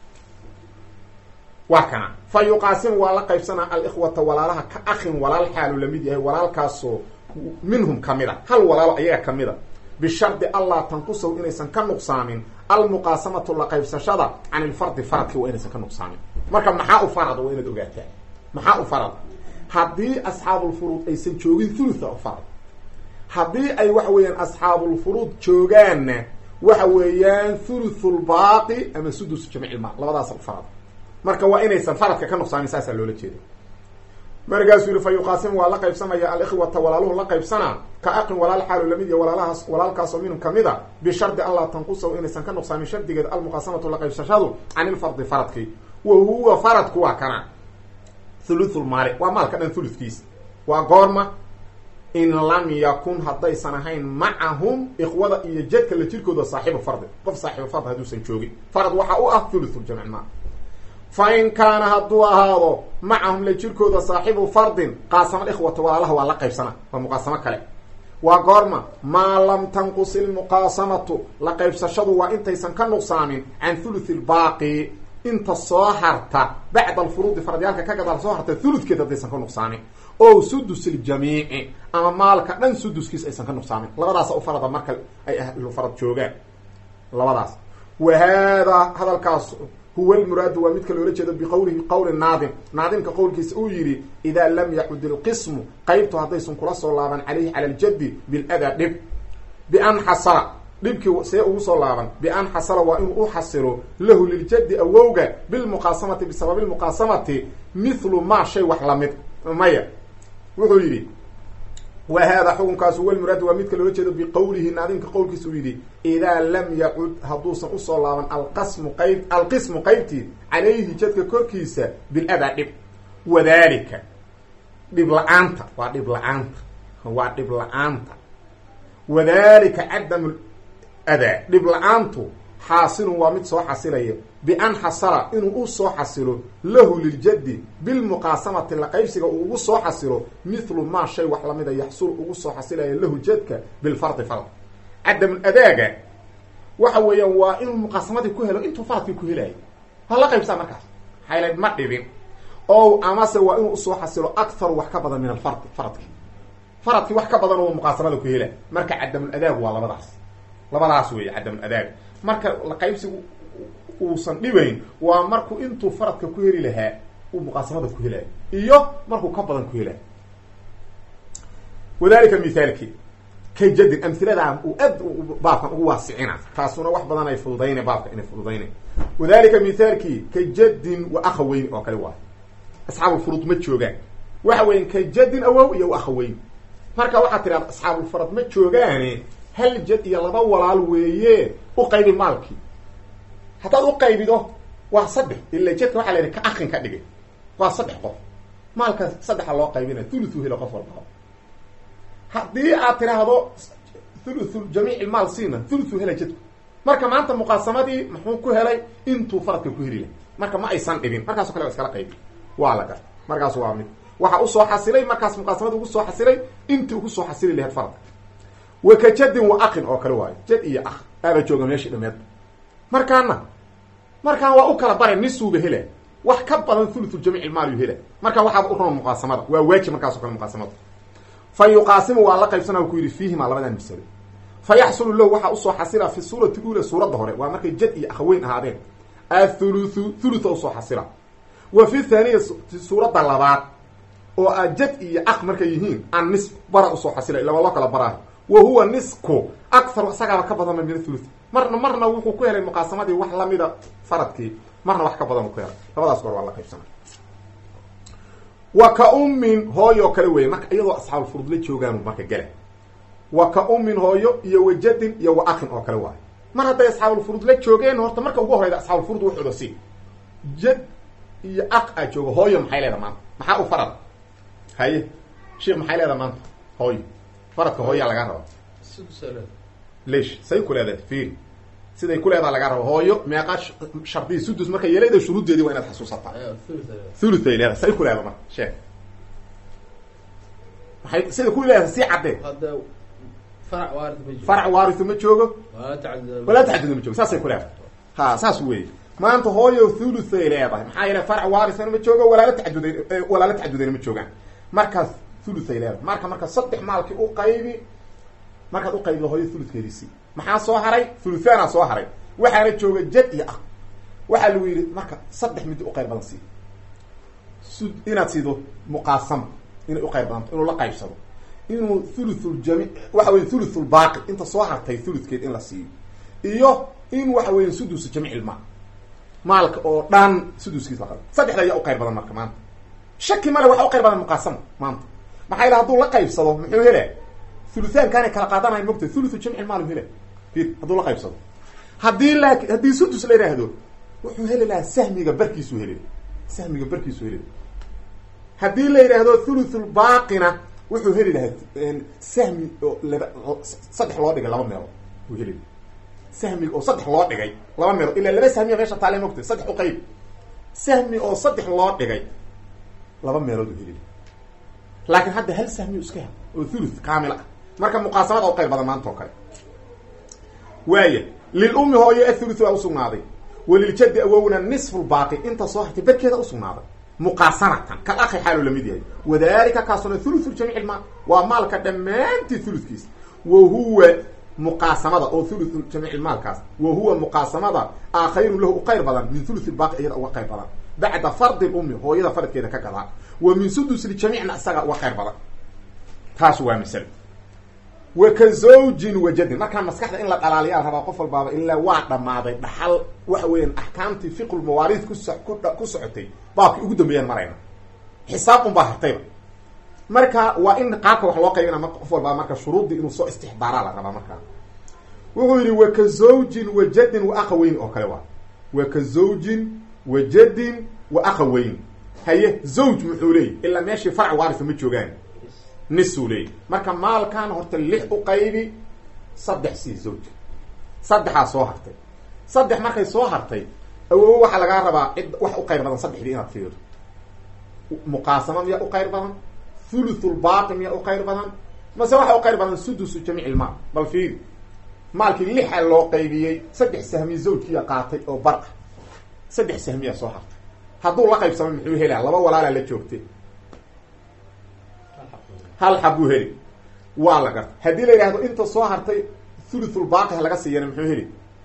waa kana fa yuqaasimu waa la qaybsanaa alikhwata walaalaha ka akhin walaal xaalu lamid yahay walaalkaasoo minhum kamida hal walaalo ayaga kamida bishardi allaa tanqusahu inaysan ka nuqsaamin almuqaasamatu la qaybsashada can ilfardi faradki waa inaysan ka nuqsaamin marka maxaa u farad waa inaad ogaataa maxaa u farad haddii asxaabulfuruud aysan joogin thulutha u farad haddii ay waxa weeyaan asxaabulfuruud joogaanna waxa weeyaan thuluthulbaaqi ama sudus jamiic ilmaal labadaasa u farad marka waa inaysan faradka ka nuqsaamin saasaa loola jeeda markaasuu yihi fa yuqaasimu waa la qaybsamaya alikhwata walaaluhu la qaybsanaa ka aqin walaal xaalu lamid ya walaalahaas walaalkaasoo minhum kamida bishardi allaa tanqusahu inaysan ka nuqsaamin shardigeed almuqaasamatu la qaybsashadu can ilfardi faradki wa huwa faradku waa kana thuluthulmaali waa maalka dhan thuludkiisa waa goorma in lam yakun haddaysan ahayn macahum ikhwada iyo jadka la jirkooda saaxibu fardi qof saaxibu fard hadduusan joogin farad waxaa u ah thuluthul-jamc maal fa in kaana hadduu ahaado macahum la jirkooda saaxibu fardin qaasama ikhwata walaalaha waa la qaybsana waa muqaasamo kale waa goorma maa lam tanqus ilmuqaasamatu la qaybsashadu waa intaysan ka nuqsaamin can thuluthi lbaaqi inta soo harta bacda alfuruudi faradyaalka ka gadaal soo harta thuludkeed haddaysan ka nuqsaamin o sudus iljamiici ama maalka dhan suduskiis aysan ka nuqsaamin labadaasa u farada marka ay ahlu farad joogaan labadaas wa haadaa hadalkaas huwa lmuraadu waa midka loola jeedo biqowlihi qowli naadim naadimka qowlkiisa uu yidhi idaa lam yacud ilqismu qaybtu haddaysan kula soo laaban calayhi cala aljaddi biladaa dhib bian xasara dhibkii see ugu soo laaban bian xasala waa inuu u xasilo lahu liljaddi awowga bilmuqaasamati bisababi lmuqaasamati mithlu maa shay wax lamid maya wuxuu yidhi wa haadaa xukunkaasu walmuraadu waa midka loola jeedo biqowlihi naadimka qowlkiisa uu yidhi idaa lam yacud hadduusan usoo laaban alqasmu qayb alqismu qaybtii calayhi jadka korkiisa biladaa dhib wadalika dhib la-aanta waa dhib la-aanta waa dhib la-aanta wadalika cadamu adaa dhib la-aantu xaasilun waa mid soo xasilaya bian xasala inuu u soo xasilo lahu liljaddi bilmuqaasamati la qaybsiga uu ugu soo xasilo mithlu maa shay wax lamida yaxsul ugu soo xasilaya lahu jadka bilfardi fard cadamul adaaga waxa weeyaan waa inuu muqaasamadii ku helo intuu faradkii ku helayo ha la qaybsaa markaas haylayd ma dhibin o amase waa inuu usoo xasilo akharu wax ka badan min alfardi faradki faradkii wax ka badan oo muqaasamada ku hela marka cadamul adaag waa labadaas labadaas weeye cadamul adaag marka la qaybsigu uusan dhibayn waa markuu intuu faradka ku heli lahaa uu muqaasamada ku helayo iyo markuu ka badan ku helayo wadalika mithaalki ka jadin amhiladan uu aad baabkan ugu waasicina taasuna wax badan ay fududayna baabka inay fududayna wadalika mithaalki ka jadin wa akhaweyn oo kale waay asxaabulfurud ma joogaan waxa weyan ka jadin awow iyo wa akhaweyn marka waxaad tidhahda asxaabulfarad ma joogaane hal jad iyo laba walaal weeye u qaybi maalkii haddaad u qaybido waa saddex ila jadka waxaa la yidhi ka akin ka dhigay waa saddex qof maalka saddexa loo qaybina thuluthu helo qof walba haddii aad tidhaahdo thuluthu jamiic maal siina thuluthu hela jadku marka maanta muqaasamadii muxuu ku helay intuu faradka ku heli lahay marka ma aysan dhibin markaaso kale waa iskala qaybi waa la garta markaas waa mid waxa usoo xasilay markaas muqaasamada ugu soo xasilay intii ugu soo xasili lahayd faradka wa ka jadin wa akin oo kale waayo jad iyo ak aaba jooga meeshii dhameed markaana markaan waa u kala bare nisuuba hela wax ka badan thuluthu jamiic ilmaal yu hela marka waxaaba u roon muqaasamada waa waajib markaaso kale muqaasamada fa yuqaasimu waa la qaybsana ku yidhi fiihima labadan masalo fa yaxsulu lahu waxaa usoo xasila fi suurati ula suuradda hore waa markay jad iyo akhaweyn ahaadeen athuluthu thulutha usoo xasila wa fi thaniya suuradda labaad oo a jad iyo ak markay yihiin an nis bara usoo xasila ilaba loo kala baraayo wa huwa nisku akharu isagaaba ka badan min thuluth marna marna wuxuu ku helay muqaasamadii wax lamida faradkii marna wax ka badan uu ku helay labadaas goor waa la qaybsana wa ka ummin hooyo oo kale weeye marka iyadoo asxaabulfurud la joogaanu marka gela wa ka ummin hooyo iyo wa jadin iyo wa akin oo kale waayo mar hadday asxaabulfurud la joogeen horta marka ugu horeyda asxaabulfurud wuxuuda si jad iyo ak aa jooga hooyo maxay leedaha maanta maxaa u farad haye sheikh maxay leedaha maanta hooyo faradka hooyaa lagaa raba lesh say ku leedahay fiiri siday ku leedaha lagaa rabo hooyo meeqa shardiyi sudus marka yeelayda shuruuddeedii waa inaad xasuusataa thuluthay leedahay say ku leedaha marka sheek maxay sida ku leedahay sii caddee farac waarisu ma joogo walaa taxaduda ma joogo saasay ku leedahay ha saas weeye maanta hooyo thuluthay leedahay maxaa yeele farac waarisana ma joogo walaala taxaduday walaala taxadudayna ma joogaan markaas thuluthay leedahay marka marka saddex maalkii u qaybi markaad u qaybido hooyo thulutkeedisi maxaa soo haray thuluthaana soo haray waxaana jooga jad iyo ah waxaa lagu yidhi marka saddex midi u qayb badan sii sud inaad siido muqaasama inay uqayb badanto inuu la qaybsado inuu thuluthljami waxa weya thuluthulbaaqi inta soo hartay thulutkeed in la siiyo iyo in waxa weya sudusu jamiic ilmaal maalka oo dhan suduskiis la qabo saddexda ayaa uqayb badan marka maanta shaki male waxa uqayb badan muqaasama maanta maxaa yala haduu la qaybsado muxuu hele thuluthaankaanay kala qaadanayan mogta thuluthu jamci maal hele ir hadduu la qaybsado haddii la haddii sudus la yidhaahdo wuxuu heli lahaa sahmiga barkiisuu heli sahmiga barkiisuu heli haddii la yidhaahdo thuluthulbaaqina wuxuu heli lahaa sahmi oo laba saddex loo dhigay laba meelood uu heli sahmiga oo saddex loo dhigay laba meelood ilaa laba sahmiya meesha taale mogta saddex u qayb sahmi oo saddex loo dhigay laba meelood uu heli laakiin hadda hal sahmi iska hel oo thuluth kaamil ah marka muqaasamada u qayb badan maanta oo kale waaya lilummi hooyo athuluth waa usugnaaday waliljaddi awowna nisfulbaaqi inta soo hartay barkeeda usugnaaday muqaasamatan kal akhi xaaluu lamid yahay wadalika kaasuna thuluthu jamiic ilmaal waa maalka dhammaantii thulutkiisa wa huwa muqaasamada oo thuluthu jamiic ilmaalkaas wa huwa muqaasamada a khayrun lahu u qayr badan min thuluth ilbaaqi iyada uga qayr badan bacda fardi lummi hooyada faradkeeda ka gadaa wa min sudus ljamiicna isaga uga qayr badan taas waa masalo wa ka zawjin wajadin markaan maskaxda in la dhalaaliyaa rabaa qof walbaaba ilaa waa dhammaaday dhaxal waxa weeyaan axkaamtii fiqulmawaariid kuso ku socotay baabkii ugu dambeeyaan marayna xisaab un baa hartayba marka waa in qaabka wax loo qaybina qof walbaa marka shuruuddii inuu soo istixbaaraa la rabaa markaa wuxuu yidhi wa ka zawjin wajadin wa aqaweyn oo kale waa wa ka zawjin wajadin wa aqaweyn haye zawj muxuu leeyay ilaa meeshii farc waarisa ma joogaan nisuu leeyay marka maalkan horta lix u qaybi saddex sii zawj saddexaa soo hartay saddex markay soo hartay awowo waxaa lagaa rabaa cid wax u qayr badan saddexdii inaad fiirto muqaasama miyaa u qayr badan thuluthulbaaqi miyaa u qayr badan mase waxa u qayr badan sudusu jamiic ilmaal bal fiiri maalkii lixa loo qaybiyey saddex sahmi zawjkiya qaatay oo bar ah saddex sahmiyaa soo hartay hadduu la qaybsamay muxuu helaa laba walaalaa la joogtay hal xabuu heli waa la garta haddii la yidhahdo inta soo hartay thuluthulbaaqi ha laga siiyana muxuu heli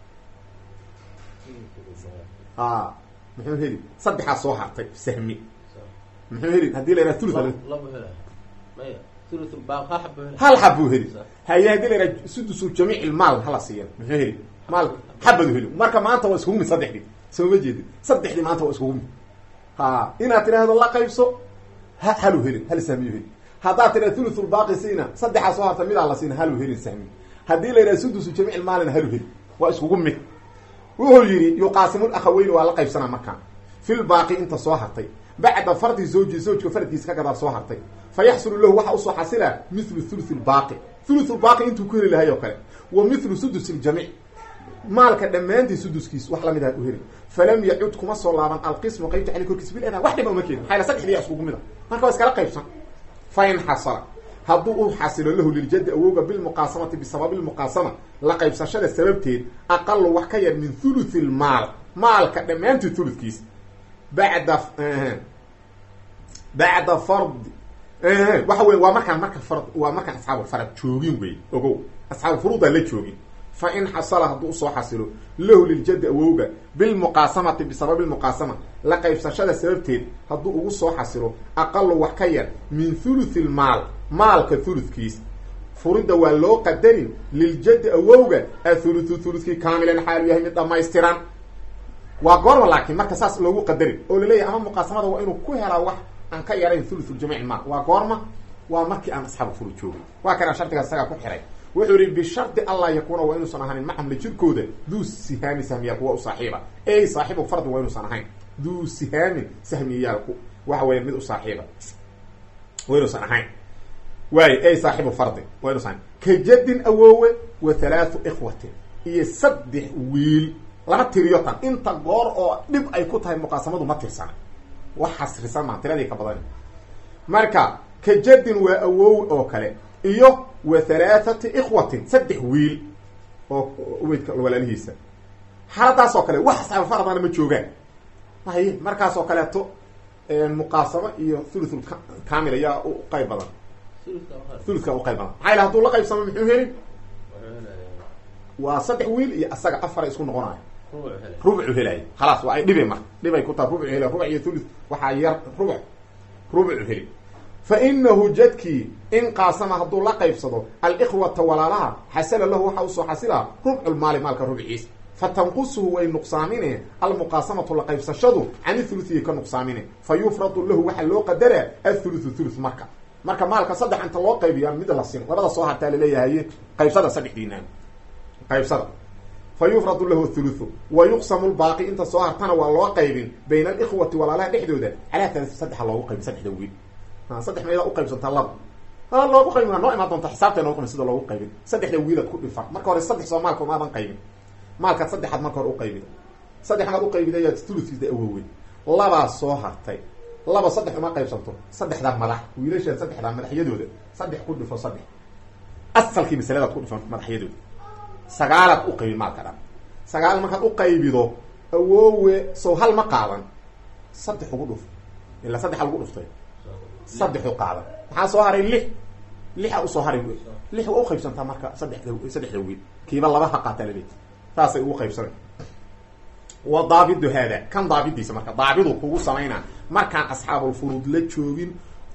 a muxuu heli saddexaa soo hartay sahmi muxuu heli haddii la yidhahdo thuluth hal xabuu heli haye haddii la yidhahdo sudusu jamiic ilmaal hala siiyana muxuu heli maal xabadu heli marka maanta waa iskugu mid saddexdii soo ma jeedin saddexdii maanta waa iskugu mid ha inaad tidhaahdo la qaybso ha halu helin hal sahmiyu heli haddaad tidhahdo thuluthulbaaqi siina saddexaa soo hartay midaa la siina halu helin sahmi haddii la yidhahdo sudusu jamiic ilmaalina halu heli waa iskugu mid wuxuu yidhi yuqaasimul akhaweyn waa la qaybsanaa markaan filbaaqi inta soo hartay bacda fardi zawji zawjka faradkiisa ka gadaal soo hartay fa yaxsulu lahu waxa usoo xasila mithlu thuluth lbaaqi thuluthulbaaqi intuu ku heli lahay oo kale wa mithlu sudus ljamiic maalka dhammaantii suduskiis wax lamid ah u heli falam yacud kuma soo laaban alqismu qaybta cali korkiis biladaa wax dhiba uma keeni maxaa saddexdiya iskugu mid a marka waa iskala qaybsan fa in xasala hadduu u xasilo lahu liljaddi awowga bilmuqaasamati bisababi lmuqaasama la qaybsashada sababteed aqalu wax ka yar min thuluthi lmaal maalka dhammaantii thuludkiis bacda bacda fardi waxa wey waa markaan marka fard waa markaan asxaabu farad joogin wey ogow asxaabu furuudaan la joogin fa in xasala hadduu usoo xasilo lahu liljaddi awowga bilmuqaasamati bisababi lmuqaasama la qaybsashada sababteed hadduu ugu soo xasilo aqalu wax ka yar min thuluthi lmaal maalka thuludkiis furida waa loo qadarin liljaddi awowga athuluthu thuludkii kaamilan xaalu yahay mid dhamaystiran waa goorma laakiin marka saas loogu qadarin oo laleeyahay ama muqaasamada waa inuu ku helaa wax aan ka yarayn thuluthljamiic maal waa goorma waa markii aan asxaabu furu joogin waa kanaa shardigaas isagaa ku xiray wuxuu yihi bishardi allah yakuuna waa inuusan ahanin macamla jirkooda duu sihaami sahmiyaal kuwa u saaxiiba ey saaxibu fardin waa inuusan ahayn duu sihaamin sahmiyaalku waxa weya mid u saaxiiba waa inuusan ahayn waayo ey saaxibu fardin waa inuusan ahayn ka jaddin awoowe wa halaathu ikhwatin iyo saddex wiil lama tiriyo tan inta goor oo dhib ay ku tahay muqaasamadu ma tirsana wax xasrisan maa tiradii ka badan marka ka jaddin waa awoowe oo kale iyo wa halaathati ikhwatin saddex wiil oo weydka walaalihiisa xaaladaas oo kale wax asxaabu fardana ma joogaan hay markaas oo kaleeto muqaasamo iyo thuluthul kamil ayaa u qayb badan thuluthka u qayb badan maxaa yala haduu la qaybsamo muxuu helin waa saddex wiil iyo asaga afara isku noqonayo rubucu helay khalaas waa ay dhibe marka dhibay ku taha rubuc hela rubuc iyo thuluth waxaa yar rubuc rubucu heli fa inahu jadkii in qaasama hadduu la qaybsado alikhwata walaalaha xasala lahu waxa usoo xasila rubculmaali maalka rubciisa fa tanqusuhu way nuqsaamine almuqaasamatu la qaybsashadu can thuluhiyi ka nuqsaamine fa yufradu lahu waxaa loo qadaraa athuluthu thuluth marka marka maalka saddex inta loo qaybiyaa mid la sin labada soo hartaa laleeyahay qaybsada saddexdiinaan qaybsada fa yufradu lahu thuluthu wa yuqsamu lbaaqi inta soo hartana waa loo qaybin bayna alikhwati walaalaha dhexdooda calaa talati saddexa loogu qaybin saddexda wiil saddex meedaa uqaybsantaa laba a loogu qaybin waa noo imaan doonta xisaabta noo qami sida loogu qaybin saddexda wiilad ku dhifan marka hore saddex soo maalka maadan qaybin maalkaad saddexaad marka hore uqaybida saddex maad uqaybida ayaad thulutkiisa awowey labaa soo hartay laba saddex uma qaybsanto saddexdaa madax wiilashaan saddexdaa madaxyadooda saddex ku dhifo saddex asalkii masaladaad ku dhifan madaxyadooda sagaalaad uqaybin maalka dhan sagaal markaad uqaybido awoowe sow hal ma qaadan saddex ugu dhuf ilaa saddexa lagu dhuftay saddexu qaadan maxaa soo haray lix lixa usoo haray lix waa uqaybsantaa marka saddexda saddexda wiil kiiba laba ha qaataa laleey saasay ugu qaybsana wa daabidu haada kan daabidiisa marka daabidu kugu samaynaa markaan asxaabulfuruud la joogin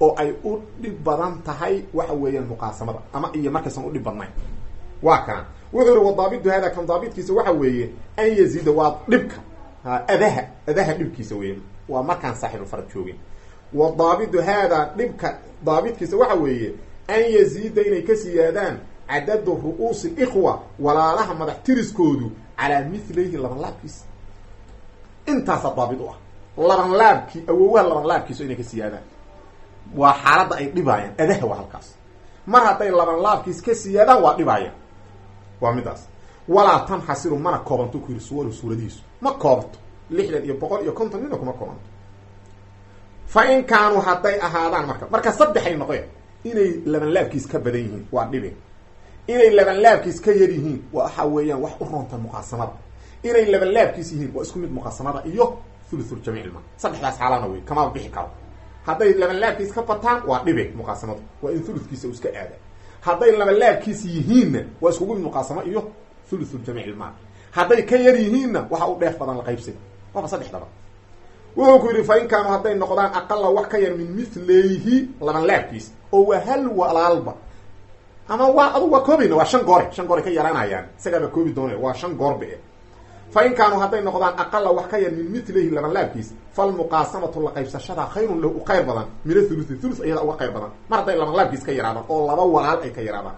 oo ay u dhib badan tahay waxa weeyaan muqaasamada ama iyo markaysan udhib badnayn waa kana wuxuu yihi wadaabidu hada kan daabidkiisa waxa weeye an yaziida waa dhibka adaha adaha dhibkiisa weeye waa markaan saaxibulfarad joogin wadaabidu haadaa dhibka daabidkiisa waxa weeye an yaziida inay ka siyaadaan cadadu ru'uusi ikhwa walaalaha madax tiriskoodu calaa milayhi laban laabkiisa intaasaa daabid u ah laban laabkii awoowaha laban laabkiisu inay ka siyaadaan waa xaaladda ay dhibaayaan adaha waa halkaas mar hadday laban laabkiis ka siyaadaan waa dhibaayaan waa midaas walaa tanxasiru mana koobanto ku yiri suwaru suuradihiisu ma koobanto lixdan iyo boqol iyo konton mina kuma koobanto fa in kaanuu hadday ahaadaan marka marka saddexay noqeen inay laban laabkiis ka badan yihiin waa dhibi inay laban laabkiis ka yar yihiin waxa weeyaan wax u roonta muqaasamada inay laban laabkiis yihiin waa isku mid muqaasamada iyo thuluthul-jamiicilma saddexdaas xaalana wey kamaba bixi karo hadday laban laabkiis ka bataan waa dhibe muqaasamadu waa in thuludkiisa uu iska aada hadday laban laabkiis yihiinna waa iskugu mid muqaasamo iyo thuluthul-jamiicilmaal hadday ka yar yihiinna waxa u dheef badan la qaybsiga waaba saddexdaba wuxuu ku yidhi fa in kaanuu hadday noqdaan aqala wax ka yar min milayhi laban laabkiis oo waa hal walaalba ama waa adu waa koobayna waa shan goore shan goore ka yaraanayaan isagaaba koobi doona waa shan goorbe fa in kaanuu hadday noqdaan aqala wax ka yar min milayhi laban laabkiis falmuqaasamatu la qaybsashada khayrun lahu u qayr badan min athuluthi thuluth ayada uga qayr badan mar hadday laban laabkiis ka yaraadaan oo laba walaal ay ka yaraadaan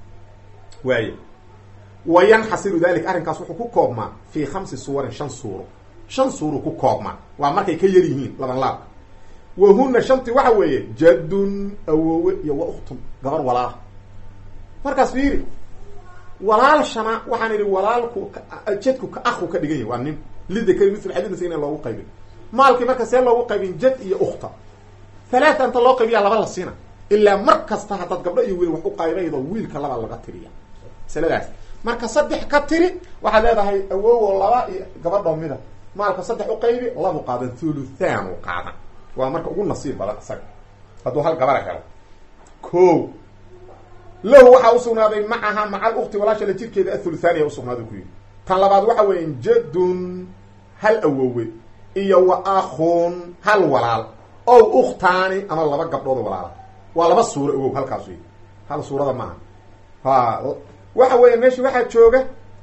waay wa yanxasiru dalik arrinkaas wuxuu ku koobmaa fii khamsi suwarin shan suuro shan suuru ku koobmaa waa markay ka yar yihiin laban laabka wa huna shantii waxa weeye jadun awoowe iyo wa uktun gabar walaala markaas fiiri walaalshana waxaan idhi walaalku jadku ka aku ka dhigan yahy waa nin lidakari mitl xadidnasa ina loogu qaybin maalkii marka see loogu qaybin jad iyo ukta halaata inta loo qaybiyaa laba la siina ilaa mar kasta haddaad gabdho iyo wiil wax u qaybaydo wiilka laba laga tiriya masaladaas marka saddex ka tiri waxaad leedahay awoowo laba iyo gabadho mida maalka saddex u qaybi labu qaadan thuluthan u qaadan waa marka ugu nasiib badan isaga hadduu hal gabara helo ko lahu waxaa usugnaaday macaha maca alukti walaasha la jirkeeda athuluthaaniya usugnaaday ku yidhi tan labaad waxa weeya jadun hal awoowe iyo wa akhun hal walaal ow ukhtaani ama laba gabdhood walaala waa laba suuro awow halkaas wey hal suurada maaha ha waxa weeya meesha waxaa jooga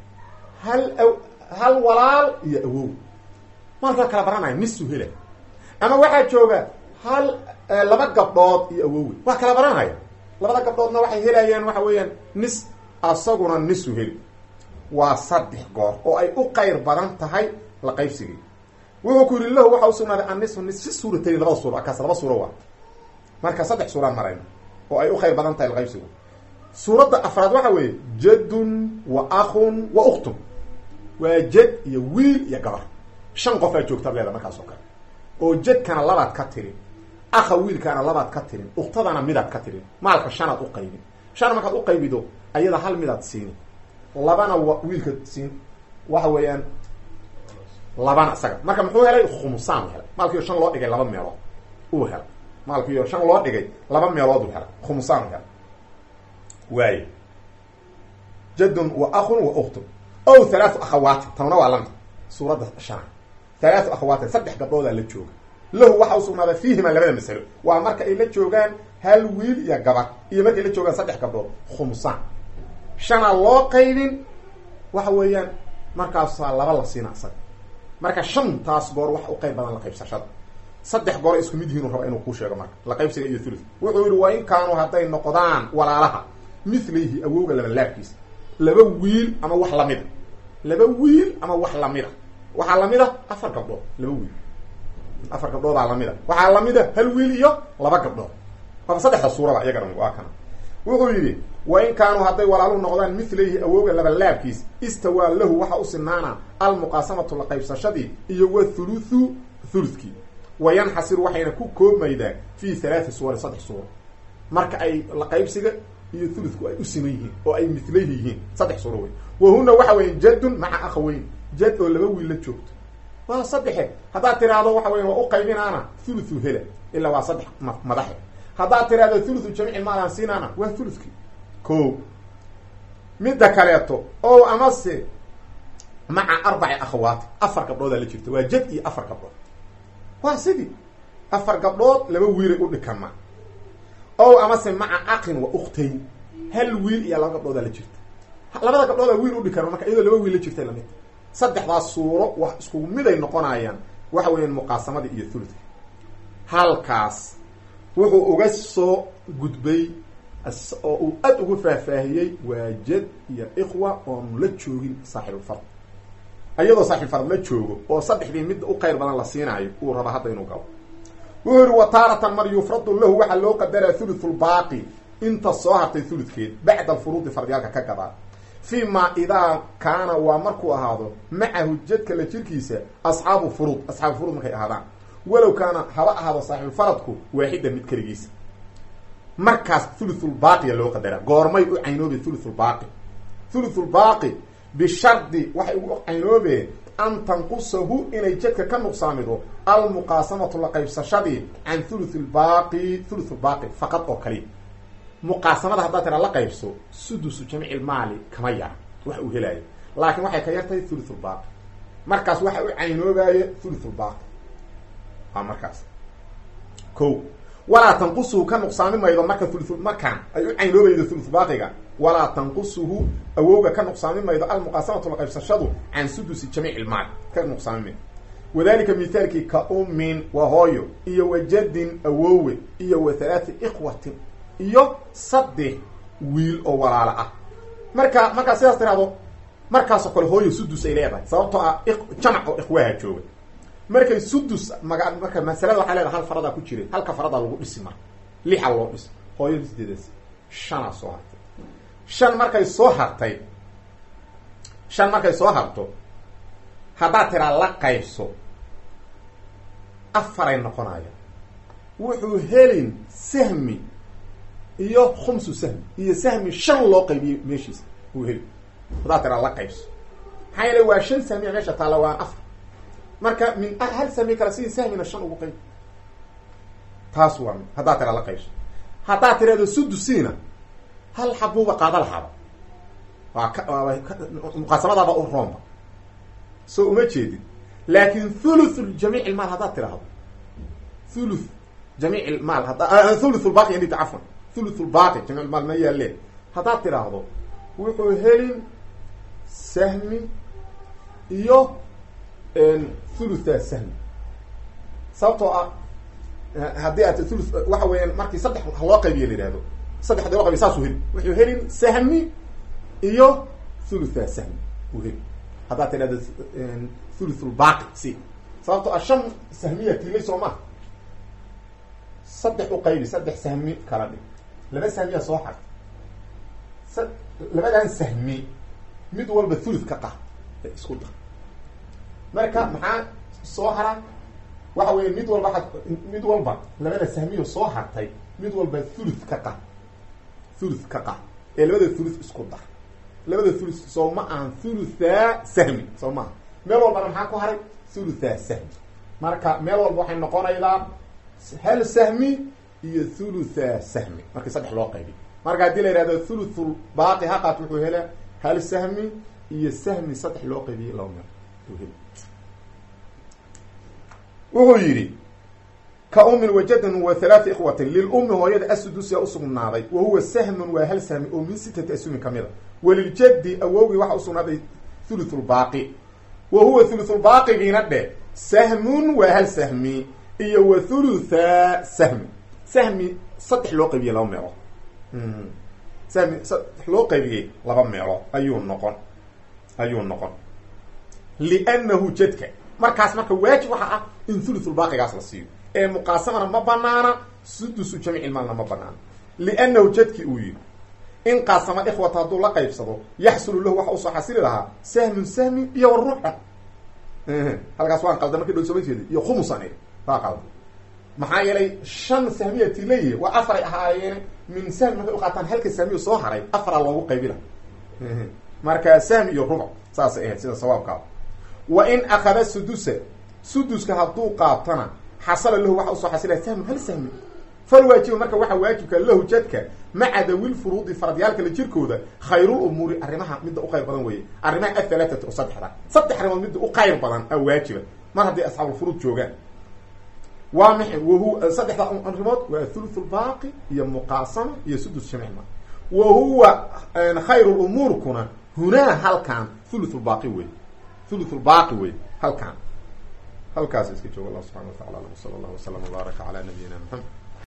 hal hal walaal iyo awow maalka kala baranaya nisu hela ama waxaa jooga hal laba gabdhood iyo awowe waa kala baranaya labada gabdhoodna waxay helayaan waxa weeyaan nis asaguna nisu heli waa saddex goor oo ay u qayr badan tahay la qaybsigii wuxuu ku yidhi lahu waxa usugnaaday annisu nis si suuratayn labada suuro akaas laba suuro waa marka saddex suuraan marayna oo ay u qayr badan tahay laqaybsigu suuradda afraad waxa weeye jadun wa akhun wa uktun waa jad iyo wiil iyo gabar shan qof aa joogtaad leeda markaas oo kale oo jadkana labaad ka tirin akha wiilkaana labaad ka tirin uktadana midaad ka tirin maalka shanaad u qaybin shan markaad u qaybido ayada hal midaad siini labana wa wiilka siin waxa weeyaan labana isaga marka muxuu helay khumsaan helay maalkiio shan loo dhigay laba meelood uu helay maalkiio shan loo dhigay laba meelood u helay khumsaan helay waaye jadun wa akhun wa uktun ow halaatu akhawaati tanuna waa lamid suuradda shana halaatu akhawaatin saddex gabdhoodaa la jooga lahu waxa u sugnaaday fiihima labada masalo waa marka ay la joogaan hal wiil iyo gabar iyo markay la joogaan saddex gabdhood khumsaan shanaa loo qaybin waxa weeyaan markaasaa laba la siina isaga marka shantaas goor wax u qayb badan la qaybsashada saddex goor isku mid yihiinu raba inuu kuu sheego marka la qaybsiga iyo thuluth wuxuu yihi waa in kaanuu hadday noqdaan walaalaha milayhi awowga laba laabkiisa laba wiil ama wax lamida laba wiil ama wax lamida waxaa lamida afar gabdhood laba wiil afar gabdhoodaa lamida waxaa lamida hal wiil iyo laba gabdhood aba saddexda suuraba iyagana waa kana wuxuu yidhi wa in kaanuu hadday walaalu noqdaan milayhi awowga laba laabkiis istawaa lahu waxa u sinaana almuqaasamatu la qaybsashadii iyo wa thuluthu thuluthkii wa yanxasiru waxayna ku koobmaydaa fi halaati suwarin saddex suuro marka ay la qaybsiga iyo thuluthku ay u siman yihiin oo ay milayhi yihiin saddex suuro wey wa huna waxa weya jadun maca akhaweyn jad oo laba wiil la joogto waa saddexe haddaad tiraahdo waxa weya waa u qaybinaana thuluthu hela ilaa waa saddex madaxe haddaad tiraahdo thuluthu jamiici maalaan siinaana waa thuluthkii ko midda kaleeto o amase maca arbaci akhawaati afar gabdhoodaa la jirta waa jad iyo afar gabdhood waa sidii afar gabdhood laba wiilay u dhikama ow amase maca aqin wa uktayn hal wiil iyo laba gabdhoodaa la jirta labada gabdhoodaa wiil udhi karo marka iyadoo laba wiil la jirta lamid saddexdaas suuro wax iskugu miday noqonayaan waxa weeyaan muqaasamadii iyo thuludka halkaas wuxuu uga soo gudbay oo uu aad ugu faahfaahiyey waa jad iyo ikhwa oonu la joogin saaxibulfard iyadoo saaxibulfard la joogo oo saddexdii midda u qayr badan la siinaayo uu raba hadda inuu galo wuxuu yihi wa taaratan mar yufradu lahu waxaa loo qadaraa thuluthulbaaqi inta soo hartay thuludkeed bacda alfuruudi fardiyaalka ka gadaa fii ma idaa kaana waa markuu ahaado macahu jadka la jirkiisa asxaabu furuud asxaabu furuud markay ahaadaan walow kaana haba ahaado saaxibufaradku waaxidan mid keligiisa markaas thuluthulbaaqiya loo qadaraa goormay u caynoobe thuluthulbaaqi thuluthulbaaqi bishardi waxay ugu caynoobeen an tanqusahu inay jadka ka nuqsaamido almuqaasamatu la qaybsashadii can thuluth lbaaqi thuluth lbaaqi faqad oo kaliya muqaasamada haddaad tiraa la qaybso sudusu jamici lmaali kama yara wax uu helaayo laakiin waxay ka yartahay thuluth lbaaqi markaas waxa u caynoobaye thuluth lbaaqi waa markaas ko walaa tanqusuhu ka nuqsaami maydo marka thulu markaan ay u caynoobaydo thuluth baaqiga walaa tanqusuhu awowga ka nuqsaami maydo almuqaasamatu la qaybsashadu can sudusi jamiic ilmaal ka nuqsaami maydo wadalika mithaalkii ka ummin waa hooyo iyo wa jadin awowe iyo wa halaati ikhwatin iyo saddex wiil oo walaalo ah marka markaa sidaas tiraahdo markaasoo kale hooyo sudus ay leedahay sababtoo ah jamac oo ikhwaha jooga markay sudus maga marka masalada waxay leedahay hal faradaa ku jira halka faradaa lagu dhisi marka lixa loo dhis hooyadu sideedaas shanaa soo hartay shan markay soo hartay shan markay soo harto haddaad tiraa la qaybso afaray noqonaya wuxuu helin sahmi iyo khumsu sahmi iyo sahmi shan loo qaybiyey meeshiisa uu heli haddaad tiraa la qaybso maxaa yeele waa shan sahmiya meesha taalla waan afar marka min hal sahmi kale sidii sahmina shan ugu qayb taas waa mid haddaad tiraa la qaybso haddaad tirahdo sudusiina hal xabuuba qaada lahaaba waa ka muqaasamadaaba u roomba soo uma jeedin laakin thuluth jamiic ilmaal haddaad tiraahdo thuluth jamiic ilmaal hadda thuluth lbaaqi indhita cafwan thuluth lbaaqi jamic ilmaal ma yaalee haddaad tiraahdo wuxuu helin sahmi iyo thulutha sahmi sababtoo ah haddii aad thuluth waxa weeyaan markii saddex loo qaybiya la yihahdo saddex hadii loo qaybiya saasuu heli wuxuu helin sahmi iyo thulutha sahmi uu heli haddaad tidhahdo thuluthulbaaqi si sababtoo ah shan sahmiya tilay soo maha saddex u qaybi saddex sahmi kala dhig laba sahmiyaa soo xarta sa labadan sahmi mid walba thuluth ka qah isku dar marka maxaa soo hara waxa weya mid walba a mid walba labada sahmiyo soo hartay mid walba thuluth ka qah thuluth ka qah ee labada thuluth isku dar labada thuluth soo ma ahan thulutha sahmi soo maaha meel walbana maxaa ku haray thulutha sahmi marka meel walba waxay noqonaydaa hal sahmi iyo thulutha sahmi markii saddex loo qaybi marka haddii la yihahdo thuluthul baaqi haqat wuxuu helaa hal sahmi iyo sahmi saddex loo qaybiyey laba meel uu heli wuxuu yidhi ka umin wajadin wa halaati ikhwatin lilummi hooyada asudusia usugnaaday wa huwa sahmun waa hal sahmi oo min sitati asumin kamid a waliljaddi awowgii waxaa usugnaaday thuluthulbaaqi wa huwa thuluthulbaaqigiina dhe sahmun waa hal sahmi iyo wa thulutha sahmi sahmi saddex loo qaybiyey laba meelood sahmi saddex loo qaybiyey laba meelood ayuu noqon ayuu noqon liannahu jadka markaas marka waajib waxaa ah in thuluthulbaaqigaas la siiyo ee muqaasamana ma banaana sudusu jamic ilmaalna ma banaana liannahu jadki uu yihi in qaasama ikhwata hadduu la qaybsado yaxsulu lahu waxa usoo xasili lahaa sahmun sahmi iyo waruuxa halkaas waan qalda markii dhow sooma jeedi iyo khumusan waa qalda maxaa yeelay shan sahmiyati leeyihi waa afaray ahaayeen min sahmi markay uqaataan halka sahmiyo soo haray afaraa loogu qaybila marka sahmi iyo rubuc saasay ahayd sida sawaabkaa wa in akada sudusa suduska hadduu qaatana xasala lahu waxa usoo xasilaya sahmun hal sahmi falwaajiba marka waxaa waajibka lahu jadka maca dawil furuudi faradyaalka la jirkooda khayrul umuuri arrimaha midda u khayr badan weeye arrimaha athalaatati oo saddexda saddex arrimood midda u khayr badan a waajiba mar haddii asxaabulfuruud joogaan waa maxay wahuwa saddexda arrimood waa thuluth lbaaqi iyo muqaasama iyo sudus jamicma wa huwa khayru lumuurkuna hunaa halkan thuluth lbaaqi wey thuluth lbaaqi wey halkan halkaas iska jooga allah subxana wa tacala alam sala allah wasalam wbaaraka calaa nabiyina maxamed